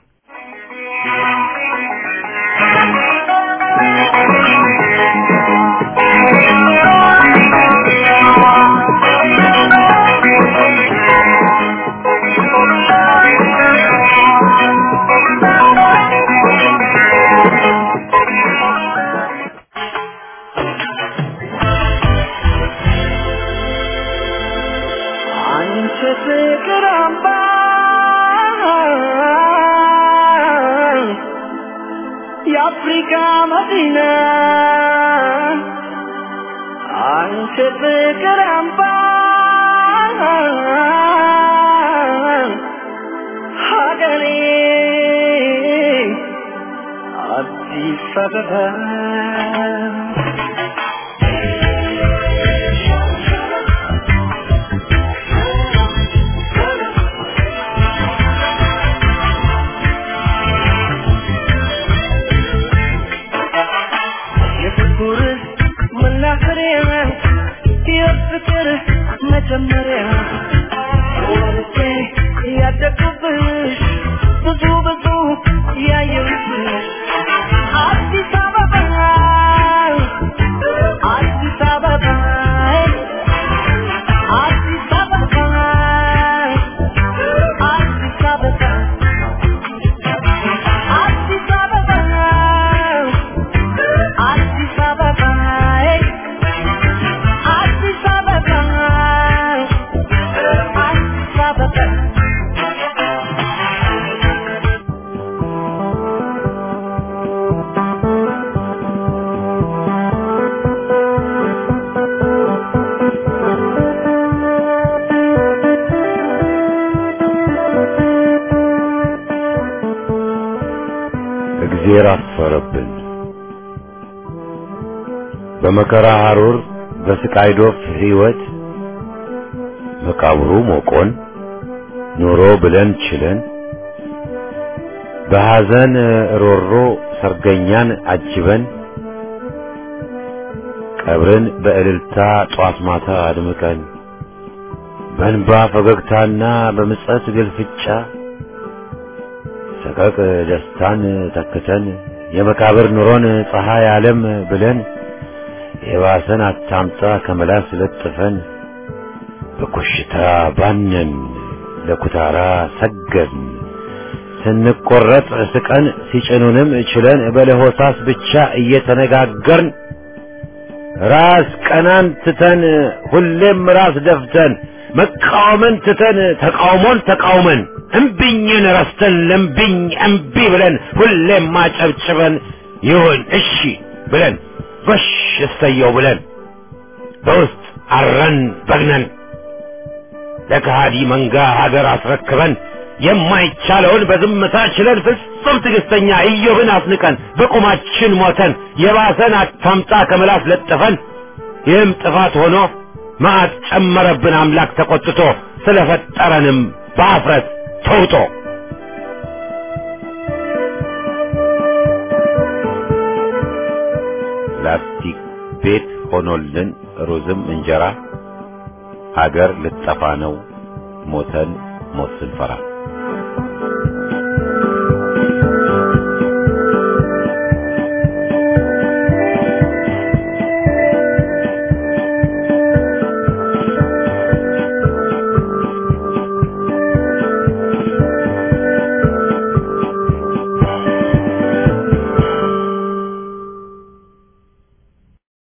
አንቺ ፍቅር አምባ የአፍሪካ መዲና አንቺ ፍቅር አምባ ሀገሬ አዲስ አበባ የፍቅር መናኸሪያ የፍቅር መጀመሪያ ወርጄ ያደግኩብሽ ብዙ ብዙ ያየሁብሽ አዲስ አበባ አዲስ አበባ አዲስ አበባ አዲስ አበባ አዲስ አበባ አዲስ አበባ አዲስ አበባ አዲስ አበባ እግዜር አፈረብን። በመከራ ሐሩር በስቃይ ዶፍ ሕይወት መቃብሩ ሞቆን ኑሮ ብለን ችለን በሐዘን ሮሮ ሰርገኛን አጅበን ቀብርን በእልልታ ጧት ማታ አድምቀን በእንባ ፈገግታና በምጸት ግልፍጫ ሰቀቅ ደስታን ተክተን የመቃብር ኑሮን ፀሐይ ዓለም ብለን የባሰን አታምጣ ከመላስ ለጥፈን በኮሽታ ባነን ለኩታራ ሰገድን ስንቆረጥ ስቀን ሲጭኑንም ችለን በለሆሳስ ብቻ እየተነጋገርን ራስ ቀናን ትተን ሁሌም ራስ ደፍተን መቃወምን ትተን ተቃውሞን ተቃውመን እምቢኝን ረስተን ለምቢኝ እምቢ ብለን ሁሌም ማጨብጭበን ይሁን እሺ ብለን ጎሽ እሰየው ብለን በውስጥ አረን በግነን ለከሃዲ መንጋ ሀገር አስረክበን የማይቻለውን በዝምታ ችለን ፍጹም ትዕግስተኛ ኢዮብን አስንቀን በቁማችን ሞተን የባሰን አታምጣ ከምላስ ለጥፈን ይህም ጥፋት ሆኖ መዓት ጨመረብን አምላክ ተቆጥቶ ስለፈጠረንም በአፍረት ተውጦ ላስቲክ ቤት ሆኖልን ሩዝም እንጀራ ሀገር ልጠፋ ነው ሞተን ሞት ስንፈራ